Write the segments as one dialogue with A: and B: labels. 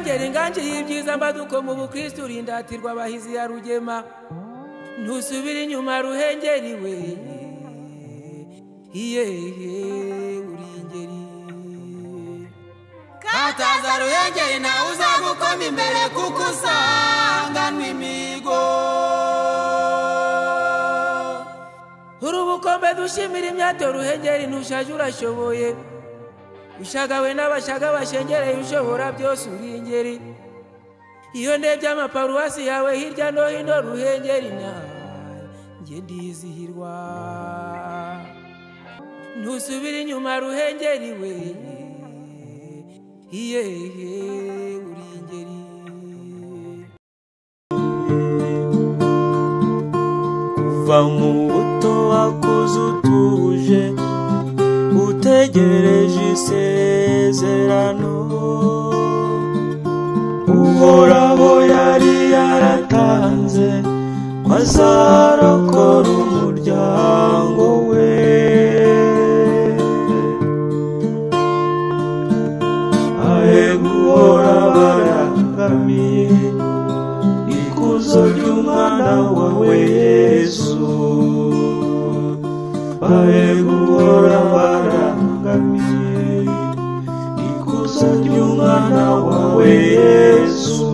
A: utangiriye ibyiza mbaduko mu bukristo urindatirwa abahizi ya rugema ntusubire inyuma ruhengeri we iyehe uri ingeri
B: kataza ruhengeri nawe uzagukoma imbere kuko usanganwa imigo
A: urubukombe dushimira imyato ruhengeri ntushaje urashoboye ushagawe n'abashaga bashengereye ushobora byose uri ingeri iyo ndebye amaparuwasi yawe hirya no hino ruhengeri nanjye ndizihirwa ntusubire inyuma ruhengeri we iyehe uri ingeri
C: kuva mu buto wakuze utuje utegereje isezerano uhoraho yari yaratanze ko azarokora umuryango we ahe guhora barangamiye ikuzo ry'umwana wawe yesu ahe guhora barangamiye ikuzo ry'umwana wawe yesu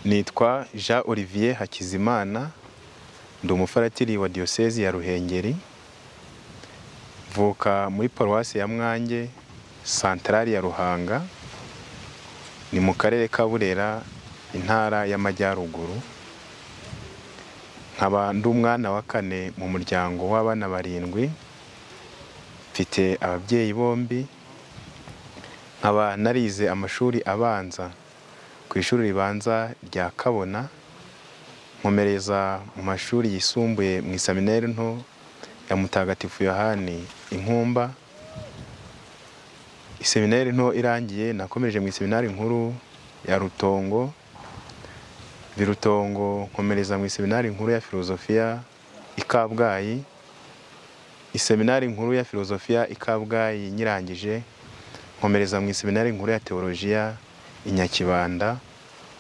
D: nitwa jean olivier hakizimana ndi umufaratiri wa diyosezi ya ruhengeri mvuka muri paruwasi ya mwange santarari ya ruhanga ni mu karere ka burera intara y'amajyaruguru nkaba ndi umwana wa kane mu muryango w'abana barindwi mfite ababyeyi bombi nkaba narize amashuri abanza ku ishuri ribanza rya kabona nkomereza mu mashuri yisumbuye mu isaminari nto ya mutagatifu yohani inkumba iseminari nto irangiye nakomereje mu iseminari nkuru ya rutongo birutongo nkomereza mu iseminari nkuru ya filozofiya i kabgayi iseminari nkuru ya filozofiya i kabgayi nyirangije nkomereza mu iseminari nkuru ya teolojiya i nyakibanda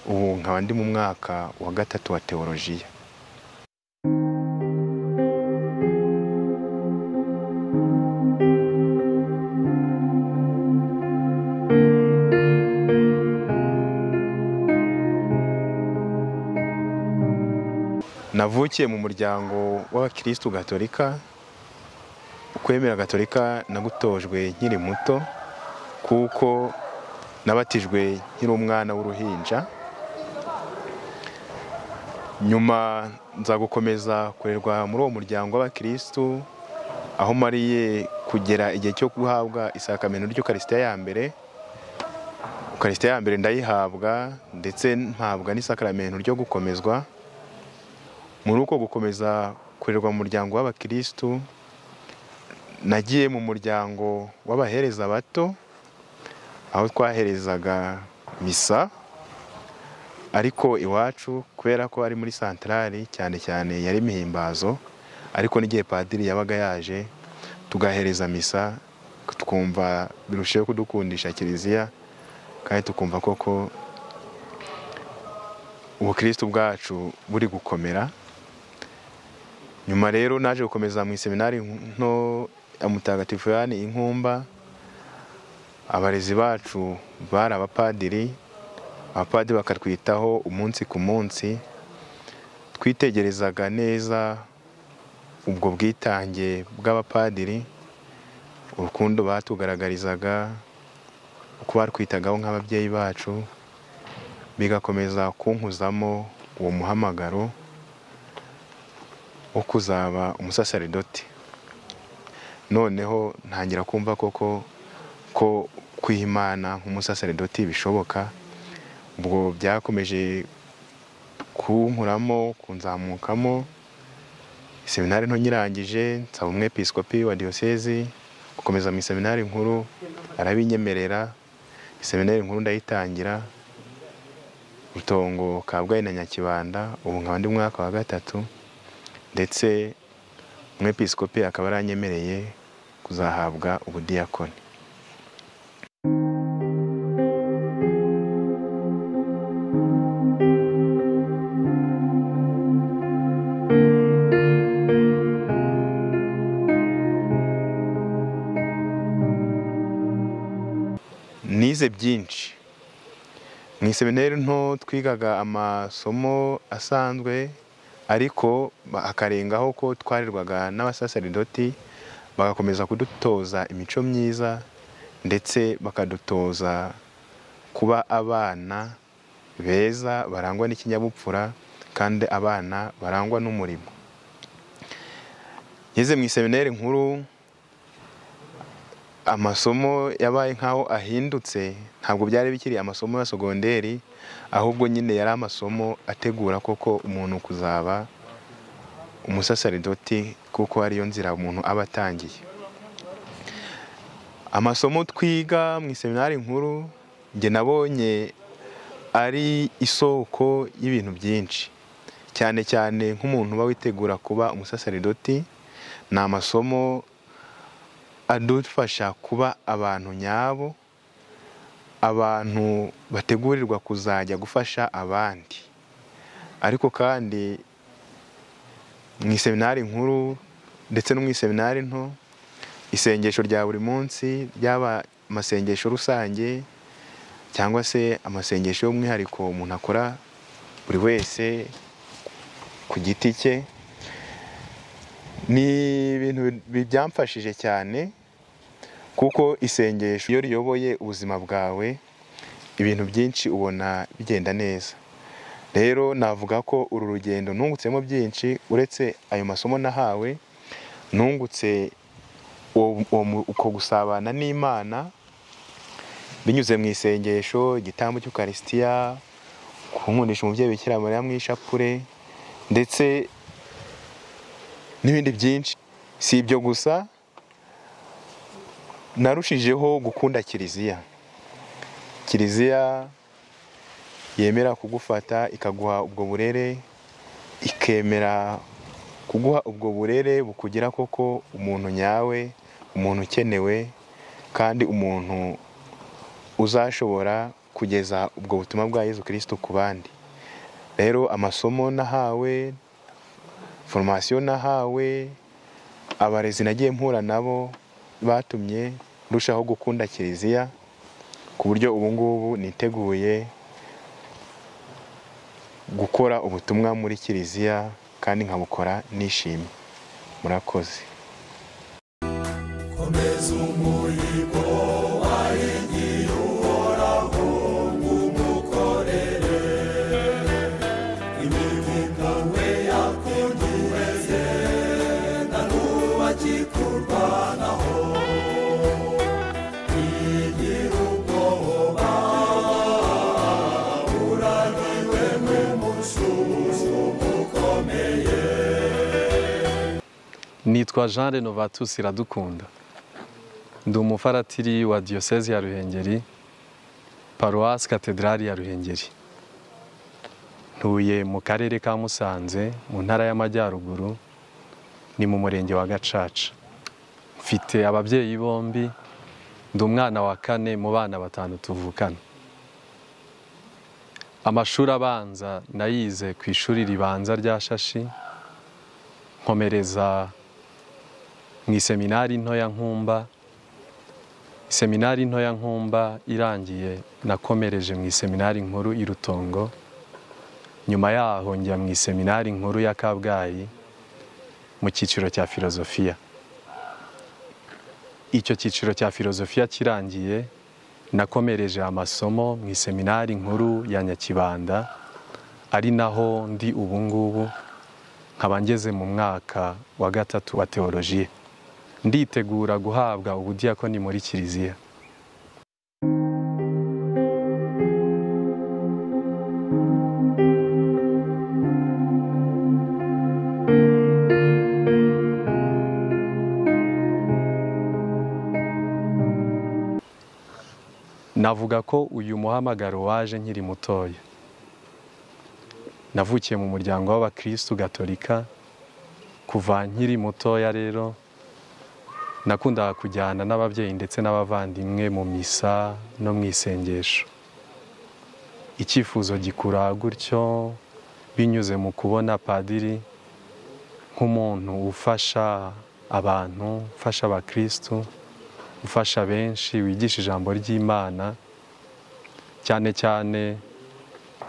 D: ubu nkaba ndi mu mwaka wa gatatu wa teolojiya navukiye mu muryango w'abakirisitu gatolika ukwemera gatolika nagutojwe nkiri muto kuko nabatijwe nkiri umwana w'uruhinja nyuma nza gukomeza kurerwa muri uwo muryango w'abakirisitu aho mariye kugera igihe cyo guhabwa isakamento ry'ukarisitiya ya mbere ukarisitiya ya mbere ndayihabwa ndetse mpabwa n'isakaramento ryo gukomezwa muri uko gukomeza kurerwa mu muryango w'abakirisitu nagiye mu muryango w'abahereza bato aho twaherezaga misa ariko iwacu kubera ko ari muri santarari cyane cyane yari imihimbazo ariko n'igihe padiri yabaga yaje tugahereza misa twumva birushaho kudukundisha kiliziya kandi tukumva koko ubukirisitu bwacu buri gukomera nyuma rero naje gukomeza mu iseminari nto ya mutagatifu yani inkumba abarezi bacu bari abapadiri abapadiri bakatwitaho umunsi ku munsi twitegerezaga neza ubwo bwitange bw'abapadiri urukundo batugaragarizaga uko batwitagaho nk'ababyeyi bacu bigakomeza kunkuzamo uwo muhamagaro wo kuzaba umusasaridoti noneho ntangira kumva koko ko kwihimana nk'umusasaridoti bishoboka ubwo byakomeje kunkuramo kunzamukamo seminari nto nyirangije nsaba umwepisikopi wa diyosezi gukomeza mu iseminari nkuru arabinyemerera iseminari nkuru ndayitangira rutongo kabgayi na nyakibanda ubu nkaba ndi mu mwaka wa gatatu ndetse umwepiskopi akaba aranyemereye kuzahabwa ubudiyakoni nize byinshi mu iseminari nto twigaga amasomo asanzwe ariko ba- hakarengaho ko twarerwaga n'abasaseridoti bagakomeza kudutoza imico myiza ndetse bakadutoza kuba abana beza barangwa n'ikinyabupfura kandi abana barangwa n'umurimo ngeze mu iseminari nkuru amasomo yabaye nk'aho ahindutse ntabwo byari bikiri amasomo ya sogonderi ahubwo nyine yari amasomo ategura koko umuntu kuzaba umusasaridoti kuko ariyo nzira umuntu aba atangiye amasomo twiga mu iseminari nkuru njye nabonye ari isoko y'ibintu byinshi cyane cyane nk'umuntu uba witegura kuba umusasaridoti ni amasomo adufasha kuba abantu nyabo abantu bategurirwa kuzajya gufasha abandi ariko kandi mu iseminari nkuru ndetse no mu iseminari nto isengesho rya buri munsi ryaba amasengesho rusange cyangwa se amasengesho y'umwihariko umuntu akora buri wese ku giti cye ni ibintu bi- byamfashije cyane kuko isengesho iyo riyoboye ubuzima bwawe ibintu byinshi ubona bigenda neza rero navuga ko uru rugendo nungutsemo byinshi uretse ayo masomo nahawe nungutse uwo- uwo mu- uko gusabana n'imana binyuze mu isengesho igitambo cy'ukarisitiya kumundisha umubyeyi bikira mariya mu ishapure ndetse n'ibindi byinshi si ibyo gusa narushijeho gukunda kiliziya kiliziya yemera kugufata ikaguha ubwo burere ikemera kuguha ubwo burere bukugira koko umuntu nyawe umuntu ukenewe kandi umuntu uzashobora kugeza ubwo butumwa bwa yezu kirisito ku bandi rero amasomo nahawe foromasiyo nahawe abarezi nagiye mpura nabo batumye ndushaho gukunda kiliziya ku buryo ubu ngubu niteguye gukora ubutumwa muri kiliziya kandi nkabukora nishimye murakoze
E: nitwa jean renovatus iradukunda ndi umufaratiri wa diyoseze ya ruhengeri paruwasi katedrali ya ruhengeri ntuye mu karere ka musanze mu ntara y'amajyaruguru ni mu murenge wa gacaca mfite ababyeyi bombi ndi umwana wa kane mu bana batanu tuvukana amashuri abanza nayize ku ishuri ribanza rya shashi nkomereza mu iseminari ntoya nkumba iseminari ntoya nkumba irangiye nakomereje mu iseminari nkuru i rutongo nyuma yaho njya mu iseminari nkuru ya kabgayi mu cyiciro cya filozofiya icyo cyiciro cya filozofiya kirangiye nakomereje amasomo mu iseminari nkuru ya nyakibanda ari naho ndi ubu ngubu nkaba ngeze mu mwaka wa gatatu wa teolojiye nditegura guhabwa ubudiyakoni muri kiliziya navuga ko uyu muhamagaro waje nkiri mutoya navukiye mu muryango w'abakristu gatolika kuva nkiri mutoya rero nakundaga kujyana n'ababyeyi ndetse n'abavandimwe mu misa no mu isengesho icyifuzo gikura gutyo binyuze mu kubona padiri nk'umuntu ufasha abantu ufasha abakirisitu ufasha benshi wigisha ijambo ry'imana cyane cyane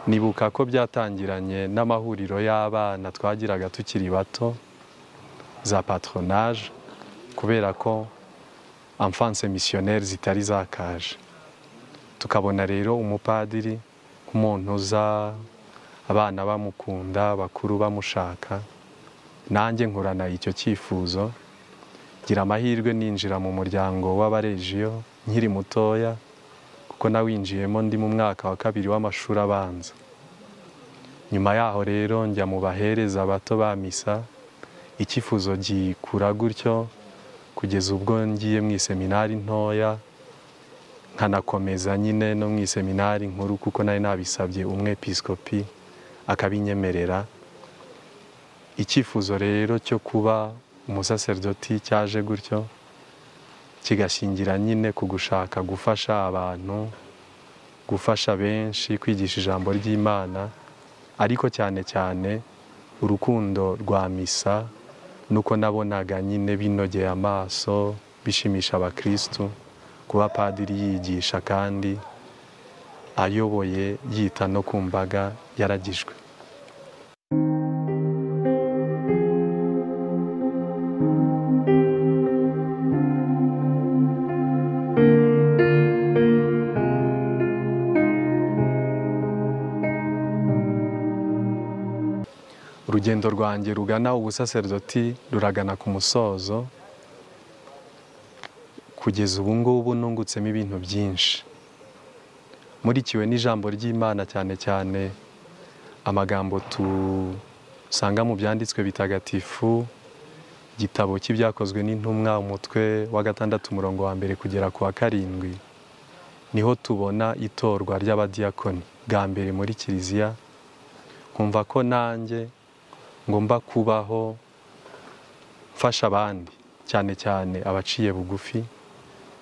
E: nibuka ko byatangiranye n'amahuriro y'abana twagiraga tukiri bato za patronage kubera ko amfanse misiyoneri zitari zakaje tukabona rero umupadiri nk'umuntu uza abana bamukunda bakuru bamushaka nanjye nkorana icyo cyifuzo ngira amahirwe ninjira mu muryango w'abarejiyo nkiri mutoya kuko nawinjiyemo ndi mu mwaka wa kabiri w'amashuri abanza nyuma yaho rero njya mu bahereza bato ba misa icyifuzo gikura gutyo kugeza ubwo ngiye mu iseminari ntoya nkanakomeza nyine no mu iseminari nkuru kuko nari nabisabye umwepiskopi akabinyemerera icyifuzo rero cyo kuba umusaserdoti cyaje gutyo kigashingira nyine ku gushaka gufasha abantu gufasha benshi kwigisha ijambo ry'imana ariko cyane cyane urukundo rwa misa nuko nabonaga nyine binogeye amaso bishimisha abakirisitu kuba padiri yigisha kandi ayoboye yita no ku mbaga yaragijwe urugendo rwanjye rugana ubusaserdoti ruragana ku musozo kugeza ubu ngubu nungutsemo ibintu byinshi murikiwe n'ijambo ry'imana cyane cyane amagambo dusanga mu byanditswe bitagatifu igitabo cy'ibyakozwe n'intumwa umutwe wa gatandatu umurongo wa mbere kugera ku wa karindwi niho tubona itorwa ry'abadiyakoni bwa mbere muri kiliziya nkumva ko nanjye ngomba kubaho mfasha abandi cyane cyane abaciye bugufi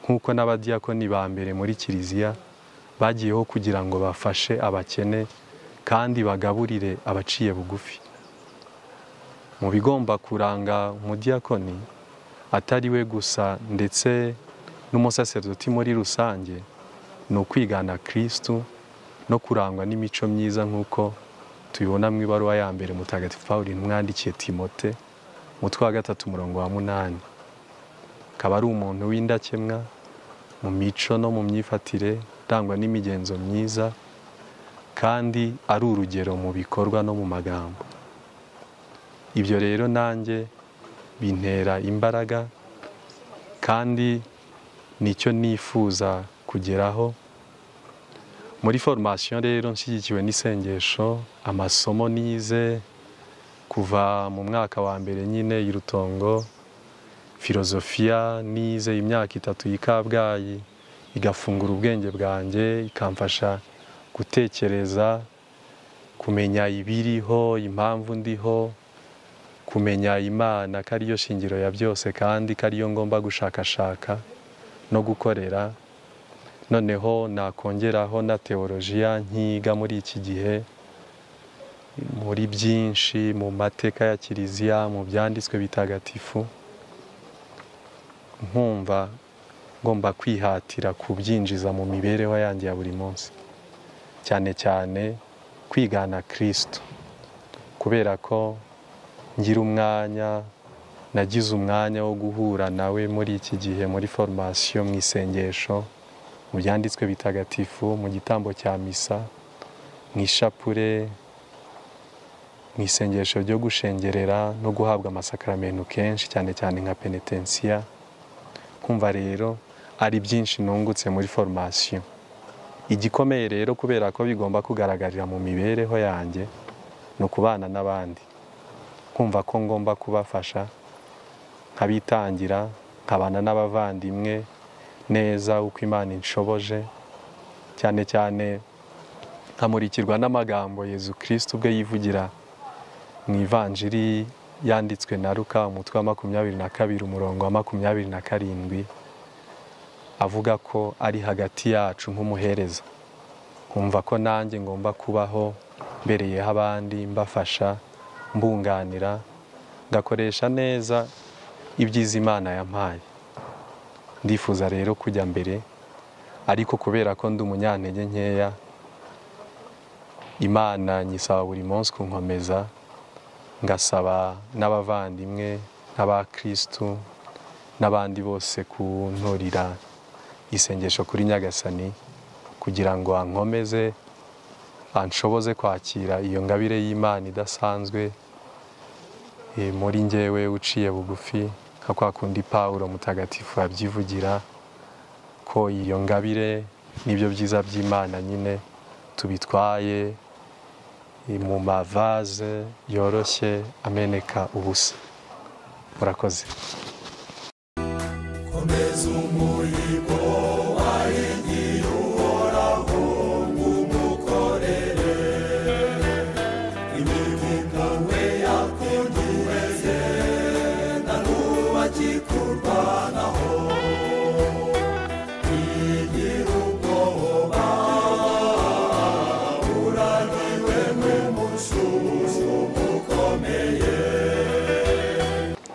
E: nk'uko n'abadiyakoni ba mbere muri kiliziya bagiyeho kugira ngo bafashe abakene kandi bagaburire abaciye bugufi mu bigomba kuranga umudiyakoni atari we gusa ndetse n'umusaserdoti muri rusange ni ukwigana kirisitu no kurangwa n'imico myiza nk'uko tubibona mu ibaruwa ya mbere mutagatifu paul mwandikira timote umutwe wa gatatu umurongo wa munani akaba ari umuntu w'indakemwa mu mico no mu myifatire irangwa n'imigenzo myiza kandi ari urugero mu bikorwa no mu magambo ibyo rero nanjye bintera imbaraga kandi nicyo nifuza kugeraho muri formation rero nshyigikiwe n'isengesho amasomo nize kuva mu mwaka wa mbere nyine y'irutongo filozofiya nize imyaka itatu y'ikabgayi igafungura ubwenge bwanjye ikamfasha gutekereza kumenya ibiriho impamvu ndiho kumenya imana ko ariyo shingiro ya byose kandi ko ariyo ngomba gushakashaka no gukorera noneho nakongeraho na teolojiya nkiga muri iki gihe muri byinshi mu mateka ya kiliziya mu byanditswe bitagatifu nkumva ngomba kwihatira kubyinjiza mu mibereho yanjye ya buri munsi cyane cyane kwigana kirisitu kubera ko ngira umwanya nagize umwanya wo guhura nawe muri iki gihe muri formasiyo mu isengesho mu byanditswe bitagatifu mu gitambo cya misa mu ishapure mu isengesho ryo gushengerera no guhabwa amasakaramentu kenshi cyane cyane nka penetensiya kumva rero ari byinshi nungutse muri formasiyo igikomeye rero kubera ko bigomba kugaragarira mu mibereho yanjye ni ukubana n'abandi kumva ko ngomba kubafasha nkabitangira nkabana n'abavandimwe neza uko imana inshoboje cyane cyane nkamurikirwa n'amagambo yezu kirisitu ubwo yivugira mu ivanjiri yanditswe na Luka umutwe wa makumyabiri na kabiri umurongo wa makumyabiri na karindwi avuga ko ari hagati yacu nk'umuhereza nkumva ko nanjye ngomba kubaho mbereyeho abandi mbafasha mbunganira ngakoresha neza ibyiza imana yampaye ndifuza rero kujya mbere ariko kubera ko ndi umunyantege nkeya imana nyisaba buri munsi kunkomeza ngasaba n'abavandimwe n'abakirisitu n'abandi bose kunturira isengesho kuri nyagasani kugira ngo ankomeze anshoboze kwakira iyo ngabire y'imana idasanzwe Eh, muri njyewe uciye bugufi nka kwa kundi pawulo mutagatifu abyivugira ko iyo ngabire n'ibyo byiza by'imana nyine tubitwaye eh, mu mavaze yoroshye ameneka ubusa murakoze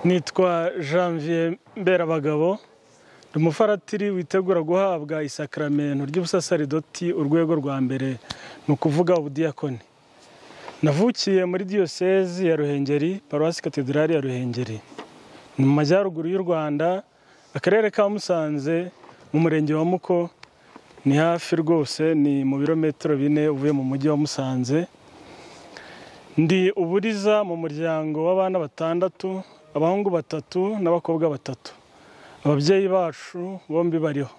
F: nitwa janvier mberabagabo ni umufaratiri witegura guhabwa isakaramento ry'ubusasaridoti urwego rwa mbere ni ukuvuga ubudiyakoni navukiye muri diyosezi ya ruhengeri paruwasi katedrali ya ruhengeri ni mu majyaruguru y'u rwanda akarere ka musanze mu murenge wa muko ni hafi rwose ni mu birometero bine uvuye mu mujyi wa musanze ndi uburiza mu muryango w'abana batandatu abahungu batatu n'abakobwa batatu ababyeyi bacu bombi bariho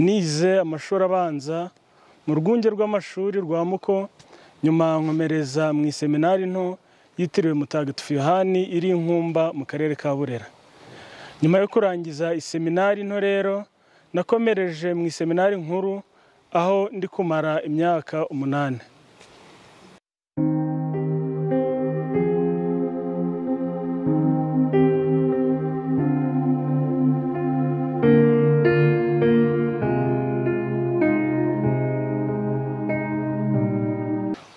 F: nize amashuri abanza mu rwunge rw'amashuri rwa muko nyuma nkomereza mu iseminari nto yitiriwe mutagatifu yohani iri i nkumba mu karere ka burera nyuma yo kurangiza iseminari nto rero nakomereje mu iseminari nkuru aho ndi kumara imyaka umunani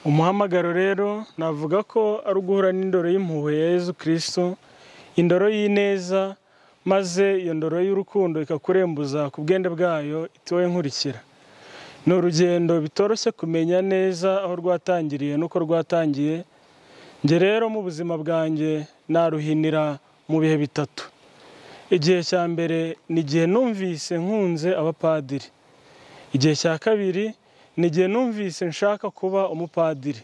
F: umuhamagaro rero navuga ko ari uguhura n'indoro y'impuhwe ya yezu kirisitu indoro y'ineza maze iyo ndoro y'urukundo ikakurembuza ku bwende bwayo itiwe nkurikira ni urugendo bitoroshye kumenya neza aho rwatangiriye n'uko rwatangiye njye rero mu buzima bwanjye naruhinira mu bihe bitatu igihe cya mbere ni igihe numvise nkunze abapadiri igihe cya kabiri ni igihe numvise nshaka kuba umupadiri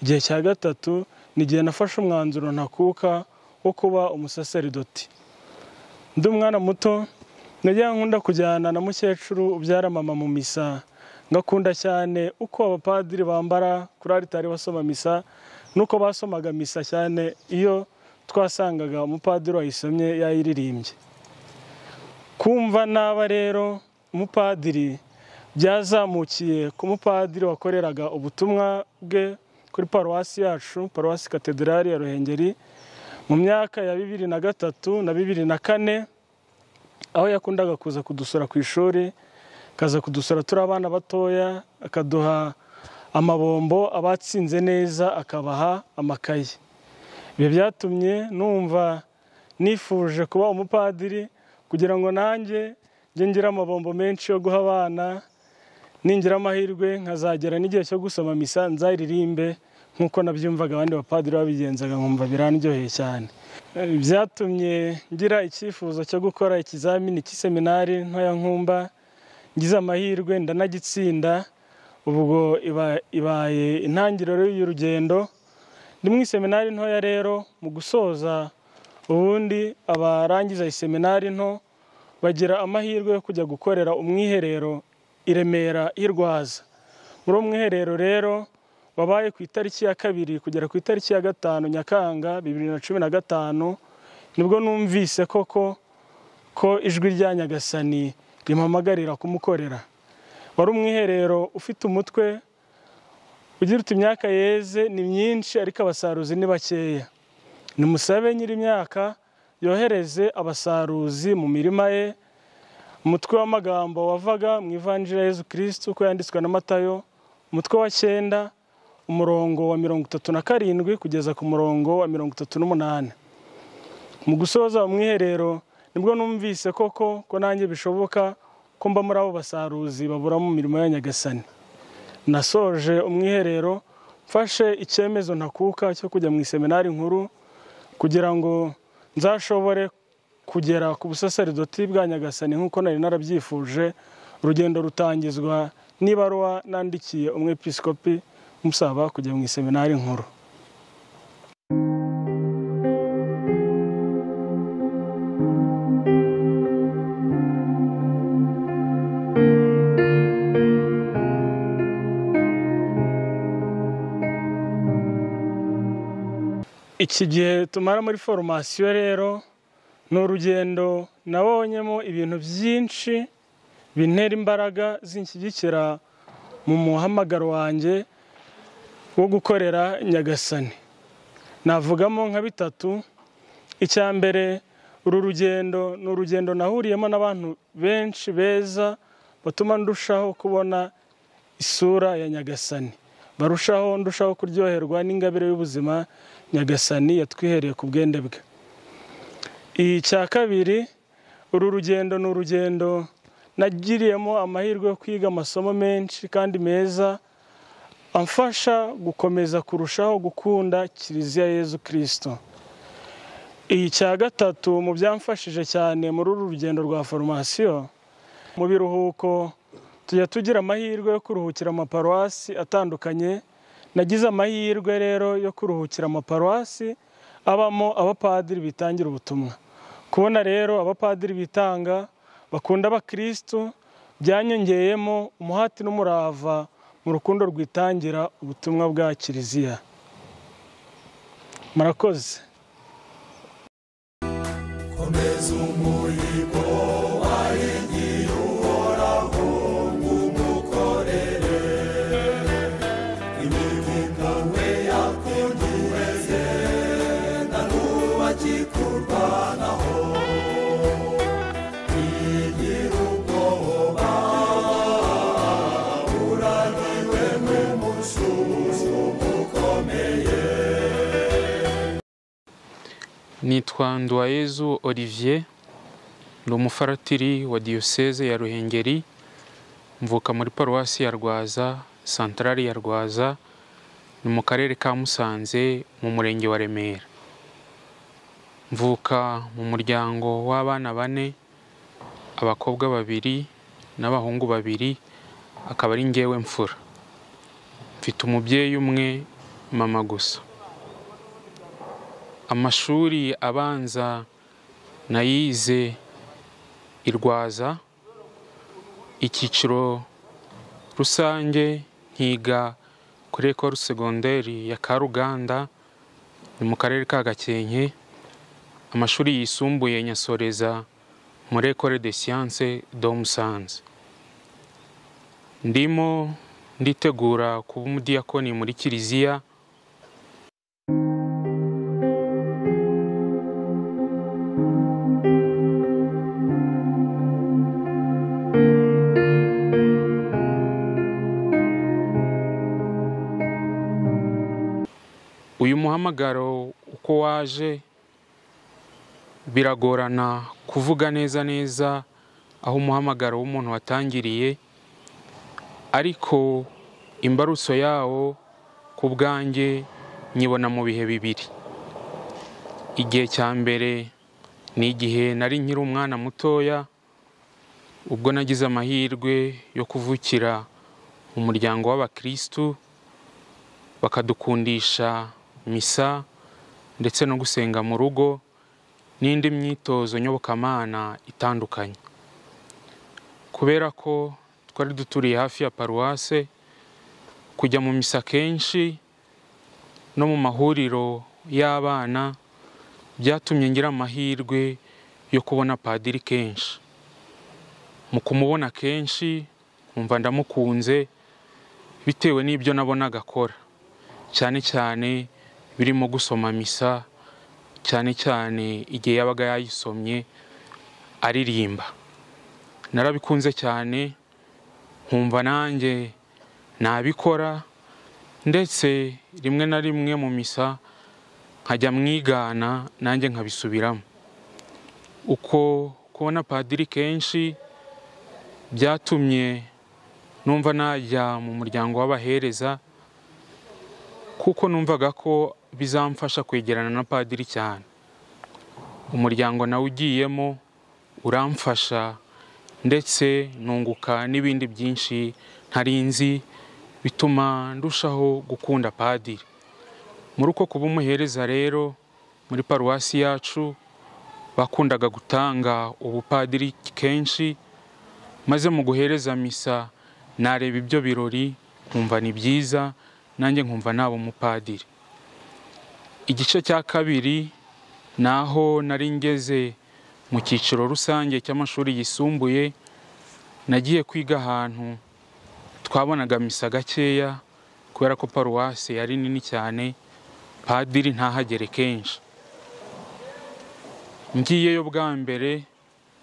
F: igihe cya gatatu ni igihe nafashe umwanzuro ntakuka wo kuba umusaseridoti ndi umwana muto najya nkunda kujyana na mukecuru ubyara mama mu misa ngakunda cyane uko abapadiri bambara kuri aritari basoma misa n'uko basomaga misa cyane iyo twasangaga umupadiri wayisomye yayiririmbye kumva naba rero umupadiri byazamukiye ku mupadiri wakoreraga ubutumwa bwe kuri paruwasi yacu paruwasi katedrali ya ruhengeri mu myaka ya bibiri na gatatu na bibiri na kane aho yakundaga kuza kudusura ku ishuri akaza kudusura turi abana batoya akaduha amabombo abatsinze neza akabaha amakaye ibyo byatumye numva nifuje kuba umupadiri kugira ngo nanjye njye ngira amabombo menshi yo guha abana ningira amahirwe nkazagera n'igihe cyo gusoma misa nzaririmbe nk'uko nabyumvaga abandi bapadiri babigenzaga nkumva birandyoheye cyane byatumye ngira icyifuzo cyo gukora ikizamini cy'iseminari ntoya nkumba ngize amahirwe ndanagitsinda ubwo ibaye intangiriro y'urugendo ndi mu iseminari ntoya rero mu gusoza ubundi abarangiza iseminari nto bagira amahirwe yo kujya gukorera umwiherero i Remera i Rwaza muri uwo mwiherero rero wabaye ku itariki ya kabiri kugera ku itariki ya gatanu nyakanga bibiri na cumi na gatanu nibwo numvise koko ko ijwi rya nyagasani rimpamagarira kumukorera wari umwiherero ufite umutwe ugira uti imyaka yeze ni myinshi ariko abasaruzi ni bakeya nimusabe nyir'imyaka yohereze abasaruzi mu mirima ye umutwe w'amagambo wavaga mu ivanjira ya yezu kirisitu uko yanditswe na matayo umutwe wa cyenda umurongo wa mirongo itatu na karindwi kugeza ku murongo wa mirongo itatu n'umunani mu gusoza umwiherero nibwo numvise koko ko nanjye bishoboka ko mba muri abo basaruzi babura mu mirimo ya nyagasani nasoje umwiherero mfashe icyemezo ntakuka cyo kujya mu iseminari nkuru kugira ngo nzashobore kugera ku busasaridoti bwa nyagasani nk'uko nari narabyifuje urugendo rutangizwa n'ibaruwa nandikiye umwepisikopi musaba kujya mu iseminari nkuru iki gihe tumara muri foromasiyo rero ni urugendo nabonyemo ibintu byinshi bintera imbaraga zinshyigikira mu muhamagaro wanjye wo gukorera nyagasani navugamo nka bitatu icya mbere uru rugendo ni urugendo nahuriyemo n'abantu benshi beza batuma ndushaho kubona isura ya nyagasani barushaho ndushaho kuryoherwa n'ingabire y'ubuzima nyagasani yatwihereye ku bwende bwe icya kabiri uru rugendo ni urugendo nagiriyemo amahirwe yo kwiga amasomo menshi kandi meza amfasha gukomeza kurushaho gukunda kiliziya yezu kirisito icya gatatu mu byamfashije cyane muri uru rugendo rwa foromasiyo mu biruhuko tujya tugira amahirwe yo kuruhukira amaparuwasi atandukanye nagize amahirwe rero yo kuruhukira amaparuwasi abamo abapadiri bitangira ubutumwa kubona rero abapadiri bitanga bakunda abakirisitu byanyongeyemo umuhati n'umurava mu rukundo rwitangira ubutumwa bwa kiliziya murakoze
B: komeza umurimo wahigiye uhoraho ngo umukorere imirimo we yakunduweze na n'ubu akikurwanaho igira ubwoba uraniwe n'umususu ukomeye
G: nitwa Nduwayezu Olivier ni umufaratiri wa diyoseze ya Ruhengeri mvuka muri paruwasi ya Rwaza santarari ya Rwaza ni mu karere ka Musanze mu murenge wa Remera mvuka mu muryango w'abana bane abakobwa babiri n'abahungu babiri akaba ari ngewe mfura mfite umubyeyi umwe mama gusa amashuri abanza nayize i Rwaza icyiciro rusange nkiga kuri ekore segonderi ya Karuganda ni mu karere ka Gakenke amashuri yisumbuye nyasoreza muri ekore de siyanse do Musanze ndimo nditegura kuba umudiyakoni muri kiliziya uyu muhamagaro uko waje biragorana kuvuga neza neza aho umuhamagaro w'umuntu watangiriye ariko imbarutso yawo ku bwanjye nyibona mu bihe bibiri igihe cya mbere ni igihe nari nkiri umwana mutoya ubwo nagize amahirwe yo kuvukira mu muryango w'abakirisitu bakadukundisha misa ndetse no gusenga mu rugo n'indi myitozo nyobokamana itandukanye kubera ko twari duturiye hafi ya paruwase kujya mu misa kenshi no mu mahuriro y'abana byatumye ngira amahirwe yo kubona padiri kenshi mu kumubona kenshi nkumva ndamukunze bitewe n'ibyo nabonaga akora cyane cyane birimo gusoma misa cyane cyane igihe yabaga yayisomye aririmba narabikunze cyane nkumva nanjye nabikora ndetse rimwe na rimwe mu misa nkajya mwigana nanjye nkabisubiramo uko kubona padiri kenshi byatumye numva najya mu muryango w'abahereza kuko numvaga ko bizamfasha kwegerana na padiri cyane umuryango nawe ugiyemo uramfasha ndetse nunguka n'ibindi byinshi ntari nzi bituma ndushaho gukunda padiri muri uko kuba umuhereza rero muri paruwasi yacu bakundaga gutanga ubupadiri kenshi maze mu guhereza misa nareba ibyo birori nkumva ni byiza nanjye nkumva naba umupadiri igice cya kabiri ni aho nari ngeze mu cyiciro rusange cy'amashuri yisumbuye nagiye kwiga ahantu twabonaga misa gakeya kubera ko paruwasi yari nini cyane padiri ntahagere kenshi ngiyeyo bwa mbere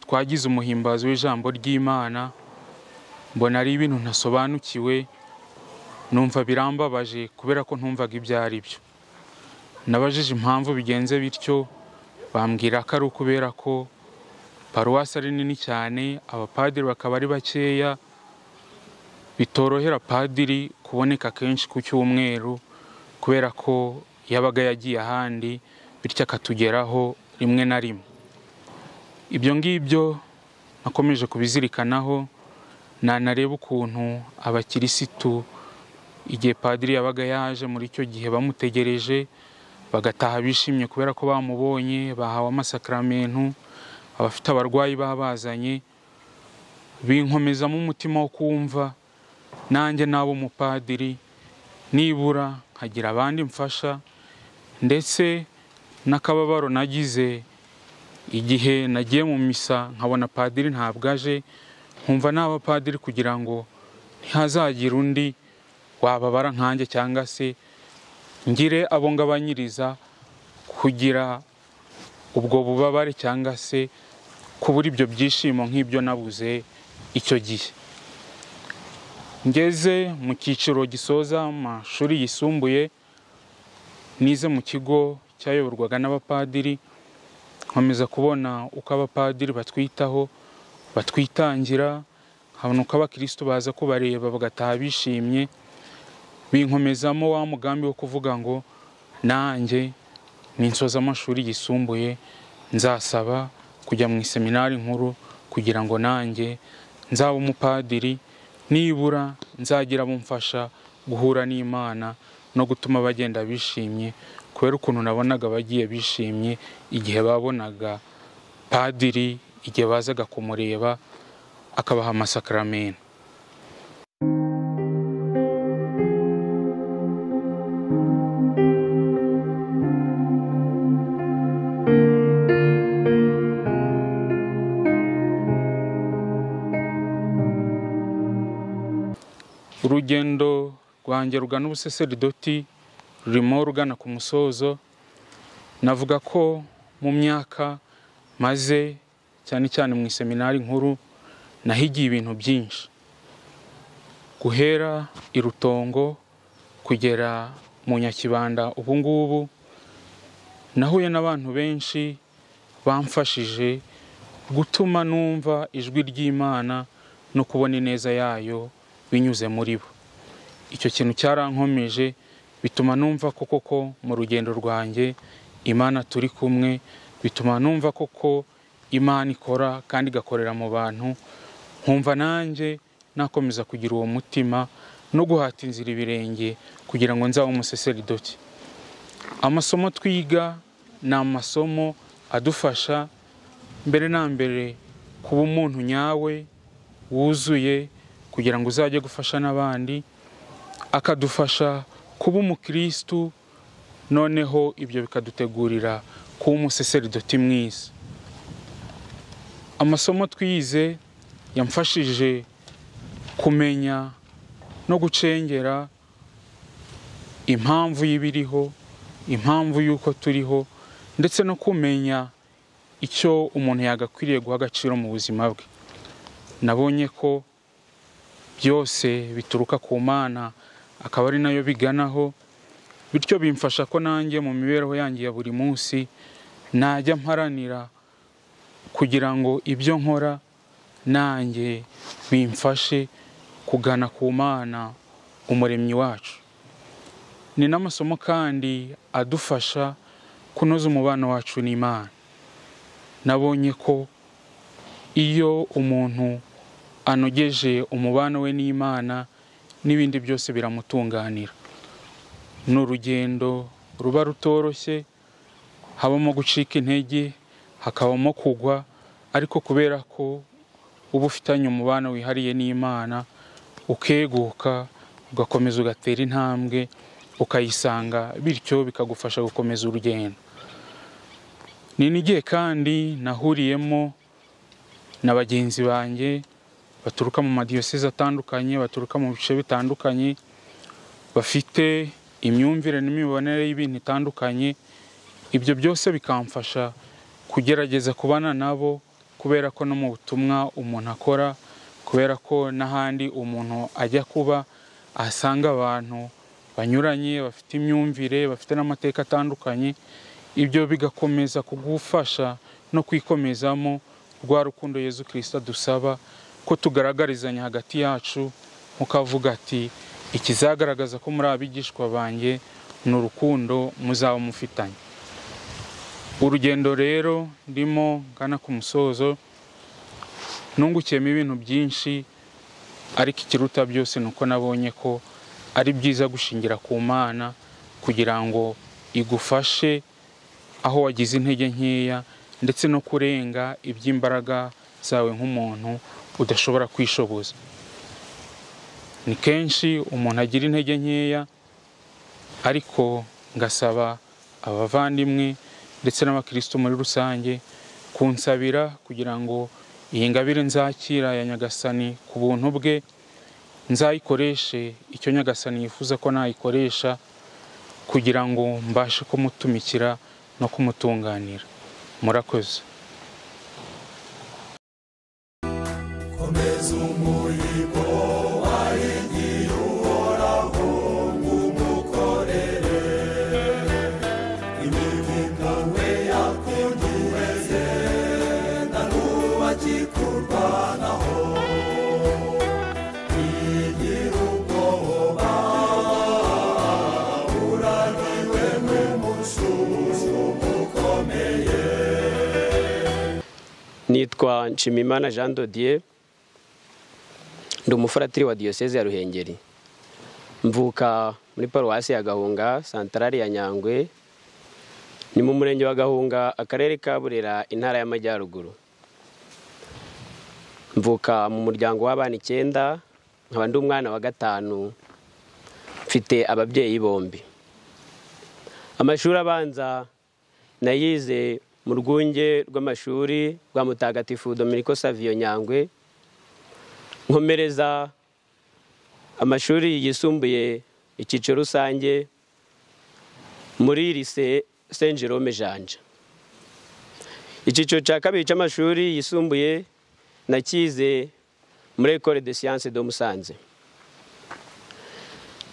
G: twagize umuhimbazo w'ijambo ry'imana mbona ari ibintu ntasobanukiwe numva birambabaje kubera ko ntumvaga ibyo ari byo nabajije impamvu bigenze bityo bambwira ko ari ukubera ko paruwasi ari nini cyane abapadiri bakaba ari bakeya bitorohera padiri kuboneka kenshi ku cyumweru kubera ko yabaga yagiye ahandi bityo akatugeraho rimwe na rimwe ibyo ngibyo nakomeje kubizirikanaho nanareba ukuntu abakirisitu igihe padiri yabaga yaje muri icyo gihe bamutegereje bagataha bishimye kubera ko bamubonye bahawe amasakaramentu abafite abarwayi babazanye binkomezamo umutima wo kumva nanjye naba umupadiri nibura nkagira abandi mfasha ndetse n'akababaro nagize igihe nagiye mu misa nkabona padiri ntabwo aje nkumva naba padiri kugira ngo ntihazagire undi wababara nkanjye cyangwa se ngire abo ngabanyiriza kugira ubwo bubabare cyangwa se kubura ibyo byishimo nk'ibyo nabuze icyo gihe ngeze mu cyiciro gisoza amashuri yisumbuye nize mu kigo cyayoborwaga n'abapadiri nkomeza kubona uko abapadiri batwitaho batwitangira nkabona uko abakirisitu baza kubareba bagataha bishimye binkomezamo wa mugambi wo kuvuga ngo nanjye ninsoza amashuri yisumbuye nzasaba kujya mu iseminari nkuru kugira ngo nanjye nzaba umupadiri nibura nzagira abo mfasha guhura n'imana no gutuma bagenda bishimye kubera ukuntu nabonaga bagiye bishimye igihe babonaga padiri igihe bazaga kumureba akabaha amasakaramentu urugendo rwanjye rugana ubusaseridoti rurimo rugana ku musozo navuga ko mu myaka maze cyane cyane mu iseminari nkuru nahigiye ibintu byinshi guhera i rutongo kugera mu nyakibanda ubu ngubu nahuye n'abantu benshi bamfashije gutuma numva ijwi ry'imana no kubona ineza yayo binyuze muri bo icyo kintu cyarankomeje bituma numva ko koko mu rugendo rwanjye imana turi kumwe bituma numva koko imana ikora kandi igakorera mu bantu nkumva nanjye nakomeza kugira uwo mutima no guhata inzira ibirenge kugira ngo nzabe umuseseridoti amasomo twiga ni amasomo adufasha mbere na mbere kuba umuntu nyawe wuzuye kugira ngo uzajye gufasha n'abandi akadufasha kuba umukirisitu noneho ibyo bikadutegurira kuba umuseseridoti mwiza amasomo twize yamfashije kumenya no gucengera impamvu y'ibiriho impamvu y'uko turiho ndetse no kumenya icyo umuntu yagakwiriye guha agaciro mu buzima bwe nabonye ko byose bituruka ku mana akaba ari nayo biganaho bityo bimfasha ko nanjye mu mibereho yanjye ya buri munsi najya mparanira kugira ngo ibyo nkora nanjye bimfashe kugana ku mana umuremyi wacu ni n'amasomo kandi adufasha kunoza umubano wacu n'imana nabonye ko iyo umuntu anogeje umubano we n'imana n'ibindi byose biramutunganira ni urugendo ruba rutoroshye habamo gucika intege hakabamo kugwa ariko kubera ko uba ufitanye umubano wihariye n'imana ukeguka ugakomeza ugatera intambwe ukayisanga bityo bikagufasha gukomeza urugendo ni n'igihe kandi nahuriyemo na bagenzi banjye baturuka mu madiyoseze atandukanye baturuka mu bice bitandukanye bafite imyumvire n'imibonere y'ibintu itandukanye ibyo byose bikamfasha kugerageza kubana nabo kubera ko no mu butumwa umuntu akora kubera ko n'ahandi umuntu ajya kuba ahasanga abantu banyuranye bafite imyumvire bafite n'amateka atandukanye ibyo bigakomeza kugufasha no kwikomezamo rwa rukundo Yezu kirisita dusaba ko tugaragarizanya hagati yacu mukavuga ati ikizagaragaza ko muri abigishwa banjye ni urukundo muzaba mufitanye urugendo rero ndimo ngana ku musozo nungukiyemo ibintu byinshi ariko ikiruta byose ni uko nabonye ko ari byiza gushingira ku mana kugira ngo igufashe aho wagize intege nkeya ndetse no kurenga iby'imbaraga zawe nk'umuntu udashobora kwishoboza ni kenshi umuntu agira intege nkeya ariko ngasaba abavandimwe ndetse n'abakirisitu muri rusange kunsabira kugira ngo iyi ngabire nzakira ya nyagasani ku buntu bwe nzayikoreshe icyo nyagasani yifuza ko nayikoresha kugira ngo mbashe kumutumikira no kumutunganira murakoze
B: komeza umurimo wahigiye uhoraho ngo umukorere imivuga we yakundiweze na n'ubu akikurwanaho igira ubwoba uraniwe n'umususu ukomeye
H: nitwa nshimimana jean dodier ndi umufaratiri wa diyoseze ya ruhengeri mvuka muri paruwasi ya gahunga santarari ya nyangwe ni mu murenge wa gahunga akarere ka burera intara y'amajyaruguru mvuka mu muryango w'abana icyenda nkaba ndi umwana wa gatanu mfite ababyeyi bombi amashuri abanza nayize mu rwunge rw'amashuri rwa mutagatifu dominiko saviyo nyangwe nkomereza amashuri yisumbuye icyiciro rusange muri lise saint jerome janja icyiciro cya kabiri cy'amashuri yisumbuye nakize muri ecole de science de musanze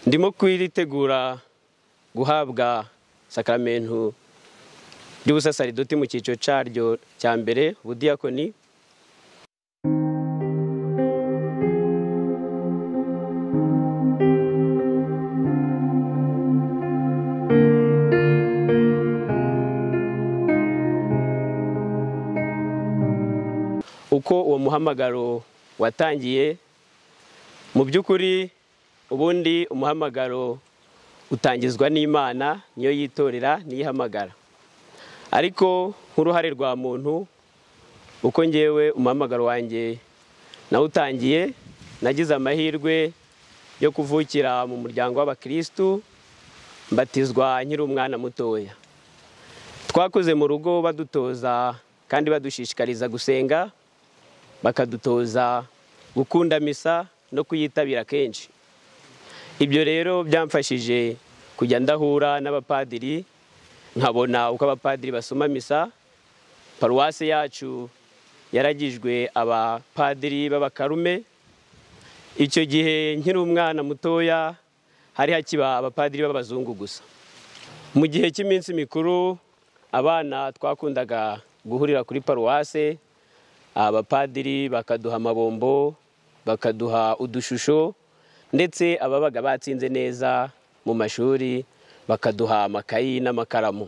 H: ndimo kwitegura guhabwa sakaramentu ry'ubusasaridoti mu cyiciro cyaryo cya mbere ubudiyakoni uko uwo muhamagaro watangiye mu by'ukuri ubundi umuhamagaro utangizwa n'imana niyo yitorera niyo ihamagara ariko nk'uruhare rwa muntu uko ngewe umuhamagaro wanjye nawutangiye nagize amahirwe yo kuvukira mu muryango w'abakirisitu mbatizwa nkiri umwana mutoya twakoze mu rugo badutoza kandi badushishikariza gusenga bakadutoza gukunda misa no kuyitabira kenshi ibyo rero byamfashije kujya ndahura n'abapadiri nkabona uko abapadiri basoma misa paruwasi yacu yaragijwe abapadiri b'abakarume icyo gihe nkiri umwana mutoya hari hakiba abapadiri b'abazungu gusa mu gihe cy'iminsi mikuru abana twakundaga guhurira kuri paruwase abapadiri bakaduha amabombo bakaduha udushusho ndetse ababaga batsinze neza mu mashuri bakaduha amakayi n'amakaramu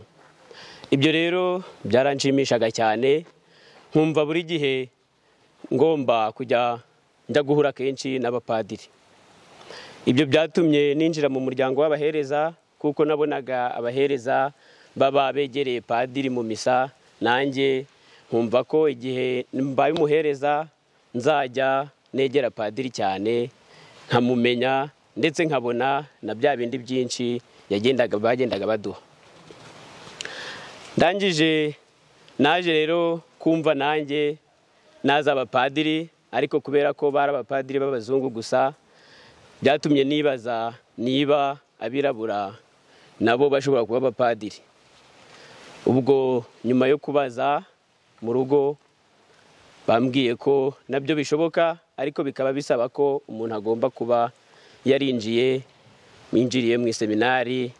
H: ibyo rero byaranshimishaga cyane nkumva buri gihe ngomba kujya njya guhura kenshi n'abapadiri ibyo byatumye ninjira mu muryango w'abahereza kuko nabonaga abahereza baba begereye padiri mu misa nanjye nkumva ko igihe mbaye umuhereza nzajya negera padiri cyane nkamumenya ndetse nkabona na bya bindi byinshi yagendaga bagendaga baduha ndangije naje rero kumva nanjye naza abapadiri ariko kubera ko bari abapadiri b'abazungu gusa byatumye nibaza niba abirabura nabo bashobora kuba abapadiri ubwo nyuma yo kubaza mu rugo bambwiye ko nabyo bishoboka ariko bikaba bisaba ko umuntu agomba kuba yarinjiye winjiriye mu iseminari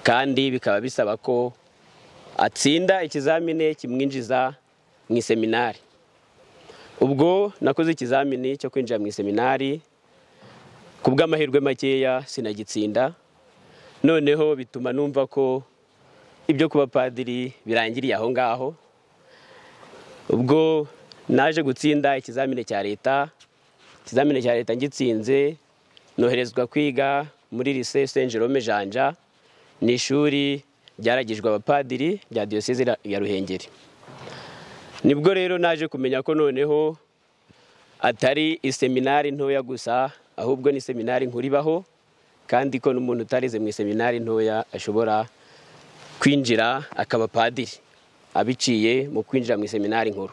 H: kandi bikaba bisaba ko atsinda ikizamini kimwinjiza mu iseminari ubwo nakoze ikizamini cyo kwinjira mu iseminari ku bw'amahirwe makeya sinagitsinda noneho bituma numva ko ibyo kuba padiri birangiriye aho ngaho ubwo naje gutsinda ikizamini cya leta ikizamini cya leta ngitsinze noherezwa kwiga muri lise saint jerome janja ni ishuri ryaragijwe abapadiri rya diyoseze ya ruhengeri nibwo rero naje kumenya ko noneho atari iseminari ntoya gusa ahubwo ni seminari nkuru ibaho kandi ko n'umuntu utarize mu iseminari ntoya ashobora kwinjira akaba padiri abiciye mu kwinjira mu iseminari nkuru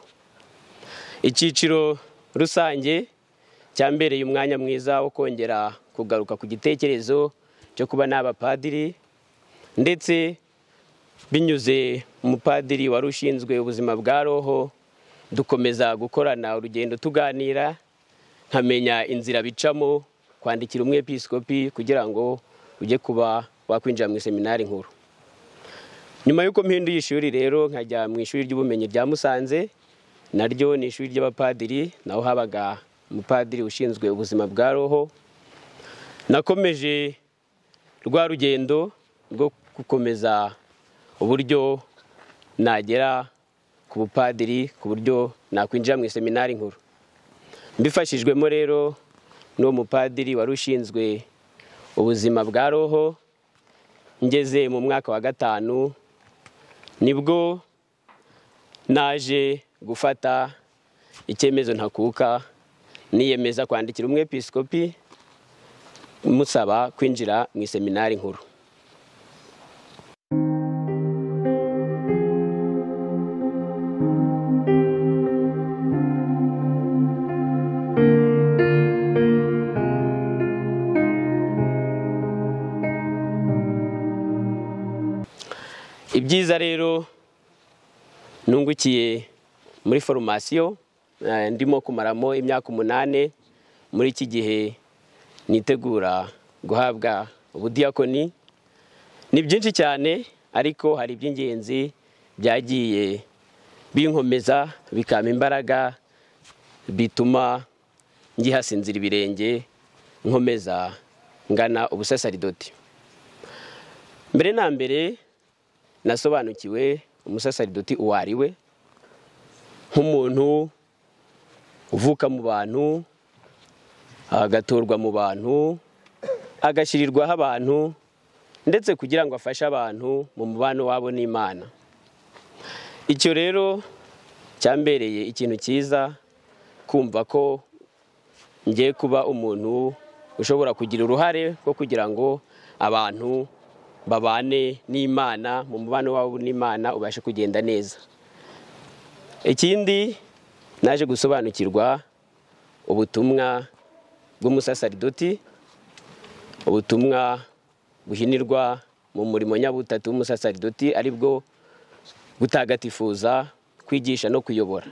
H: icyiciro rusange cyambereye umwanya mwiza wo kongera kugaruka ku gitekerezo cyo kuba n'abapadiri ndetse binyuze umupadiri wari ushinzwe ubuzima bwa roho dukomeza gukorana urugendo tuganira nkamenya inzira bicamo kwandikira umwepisikopi kugira ngo ujye kuba wakwinjira mu iseminari nkuru nyuma y'uko mpinduye ishuri rero nkajya mu ishuri ry'ubumenyi rya musanze naryo ni ishuri ry'abapadiri naho habaga umupadiri ushinzwe ubuzima bwa roho nakomeje rwa rugendo rwo gukomeza uburyo nagera ku bupadiri ku buryo nakwinjira mu iseminari nkuru mbifashijwemo rero n'uwo mupadiri wari ushinzwe ubuzima bwa roho ngeze mu mwaka wa gatanu nibwo naje gufata icyemezo ntakuka niyemeza kwandikira umwepisikopi musaba kwinjira mu iseminari nkuru ibyiza rero nungukiye muri foromasiyo ndimo kumaramo imyaka umunani muri iki gihe nitegura guhabwa ubudiyakoni ni byinshi cyane ariko hari iby'ingenzi byagiye binkomeza bikampa imbaraga bituma ngihasinzira ibirenge nkomeza ngana ubusasaridoti mbere na mbere nasobanukiwe umusasaridoti uwo ari we nk'umuntu uvuka mu bantu agatorwa mu bantu agashyirirwaho abantu ndetse kugira ngo afashe abantu mu mubano wabo n'imana icyo rero cyambereye ikintu cyiza kumva ko ngiye kuba umuntu ushobora kugira uruhare rwo kugira ngo abantu babane n'imana mu mubano wabo n'imana ubashe kugenda neza ikindi naje gusobanukirwa ubutumwa bw'umusasaridoti ubutumwa buhinirwa mu murimo nyabutatu w'umusasaridoti ari bwo gutagatifuza kwigisha no kuyobora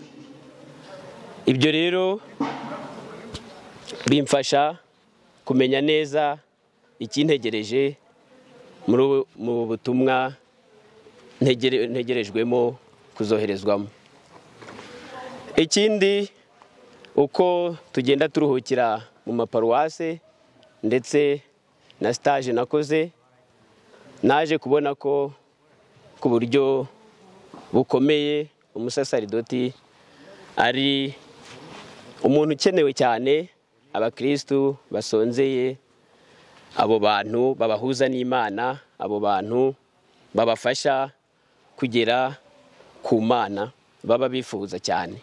H: ibyo rero bimfasha kumenya neza ikintegereje muri ubu- mu butumwa ntegere- ntegerejwemo kuzoherezwamo ikindi uko tugenda turuhukira mu maparuwase ndetse na sitaje nakoze naje kubona ko ku buryo bukomeye umusasaridoti ari umuntu ukenewe cyane abakirisitu basonzeye abo bantu babahuza n'imana abo bantu babafasha kugera ku mana baba bifuza cyane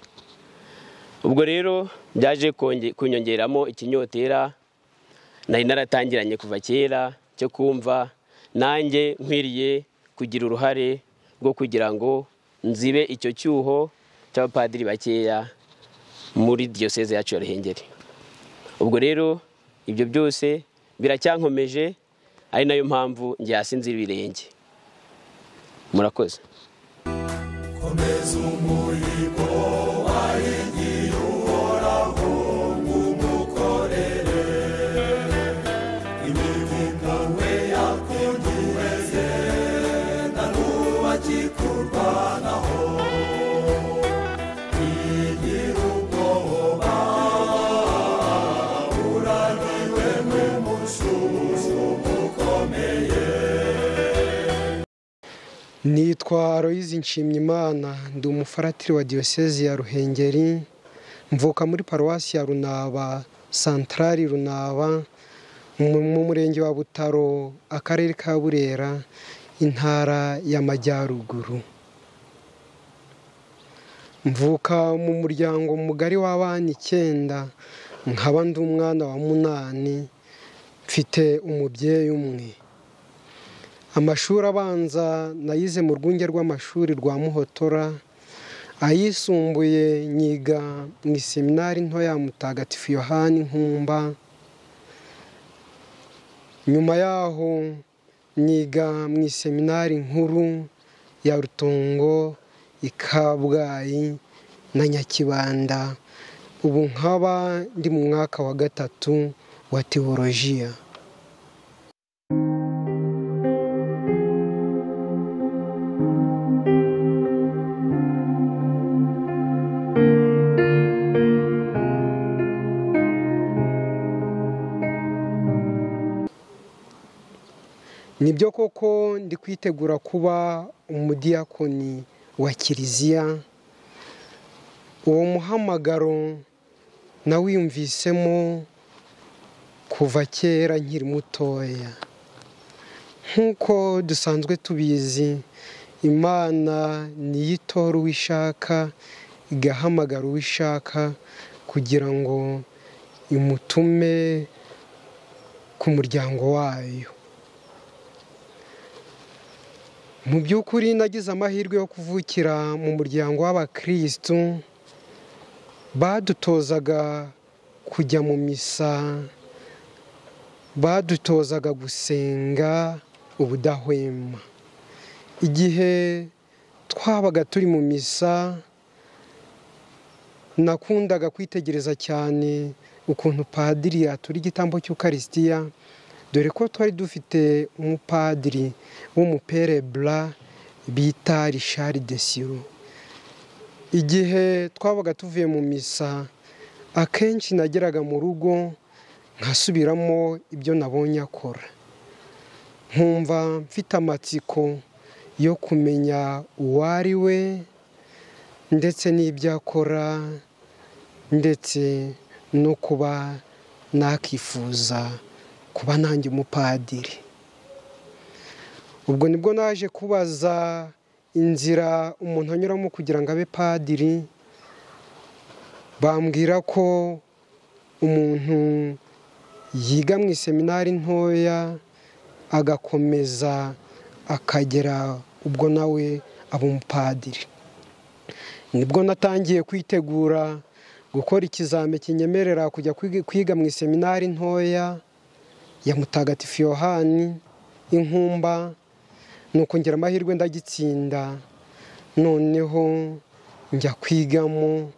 H: ubwo rero byaje konge- kunyongeramo ikinyotera nari naratangiranye kuva kera cyo kumva nanjye nkwiriye kugira uruhare rwo kugira ngo nzibe icyo cyuho cy'abapadiri bakeya muri diyoseze yacu ya ruhengeri ubwo rero ibyo byose biracyankomeje ari nayo mpamvu njye hasi nzira ibirenge murakoze
B: komeza umurimo wahigiye uhoraho ngo umukorere imivugo we yakunduweze na n'ubu akikurwanaho yigira ubwoba uraniwe n'umususu ukomeye
I: nitwa aloyizi nshimyimana ndi umufaratiri wa diyoseze ya ruhengeri mvuka muri paruwasi ya runaba santarari runaba mu mu murenge wa butaro akarere ka burera intara y'amajyaruguru mvuka mu muryango mugari w'abana icyenda nkaba ndi umwana wa munani mfite umubyeyi umwe amashuri abanza nayize mu rwunge rw'amashuri rwa muhotora ayisumbuye nyiga mu iseminari nto ya mutagatifu yohani nkumba nyuma yaho nyiga mu iseminari nkuru ya rutungo i kabgayi na nyakibanda ubu nkaba ndi mu mwaka wa gatatu wa tewolojiya nibyo koko ndi kwitegura kuba umudiyakoni wa kiliziya uwo muhamagaro nawiyumvisemo kuva kera nkiri mutoya nk'uko dusanzwe tubizi imana niyo itora uwo ishaka igahamagara uwo ishaka kugira ngo imutume ku muryango wayo mu by'ukuri nagize amahirwe yo kuvukira mu muryango w'abakirisitu badutozaga kujya mu misa badutozaga gusenga ubudahwema igihe twabaga turi mu misa nakundaga kwitegereza cyane ukuntu padiri yatura igitambo cy'ukarisitiya dore ko twari dufite umupadiri w'umuperebura bita rishari desiro igihe twabaga tuvuye mu misa akenshi nageraga mu rugo nkasubiramo ibyo nabonye akora nkumva mfite amatsiko yo kumenya uwo ari we ndetse n'ibyo akora ndetse no kuba nakifuza kuba nanjye umupadiri ubwo nibwo naje kubaza inzira umuntu anyuramo kugira ngo abe padiri bambwira ko umuntu yiga mu iseminari ntoya agakomeza akagera ubwo nawe aba umupadiri nibwo natangiye kwitegura gukora ikizame kinyemerera kujya kwiga- kwiga mu iseminari ntoya ya mutagatifu yohani inkumba ni ukongera amahirwe ndagitsinda noneho njya kwigamo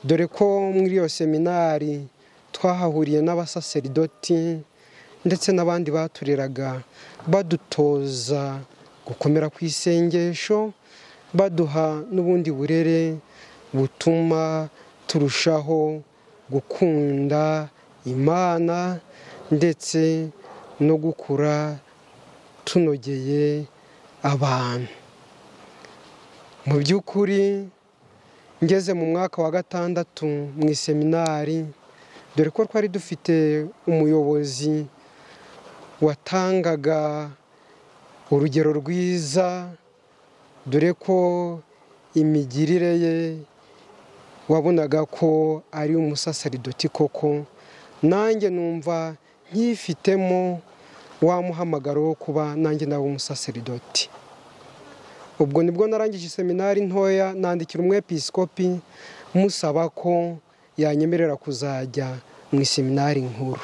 I: dore ko muri iyo seminari twahahuriye n'abasaseridoti ndetse n'abandi batureraga badutoza gukomera ku isengesho baduha n'ubundi burere butuma turushaho gukunda imana ndetse no gukura tunogeye abantu mu by'ukuri ngeze mu mwaka wa gatandatu mu iseminari dore ko twari dufite umuyobozi watangaga urugero rwiza dore ko imigirire ye wabonaga ko ari umusaseridoti koko nanjye numva nkifitemo wa muhamagaro wo kuba nanjye nawe umusaseridoti ubwo nibwo narangije seminari ntoya nandikira umwepisikopi musaba ko yanyemerera kuzajya mu iseminari nkuru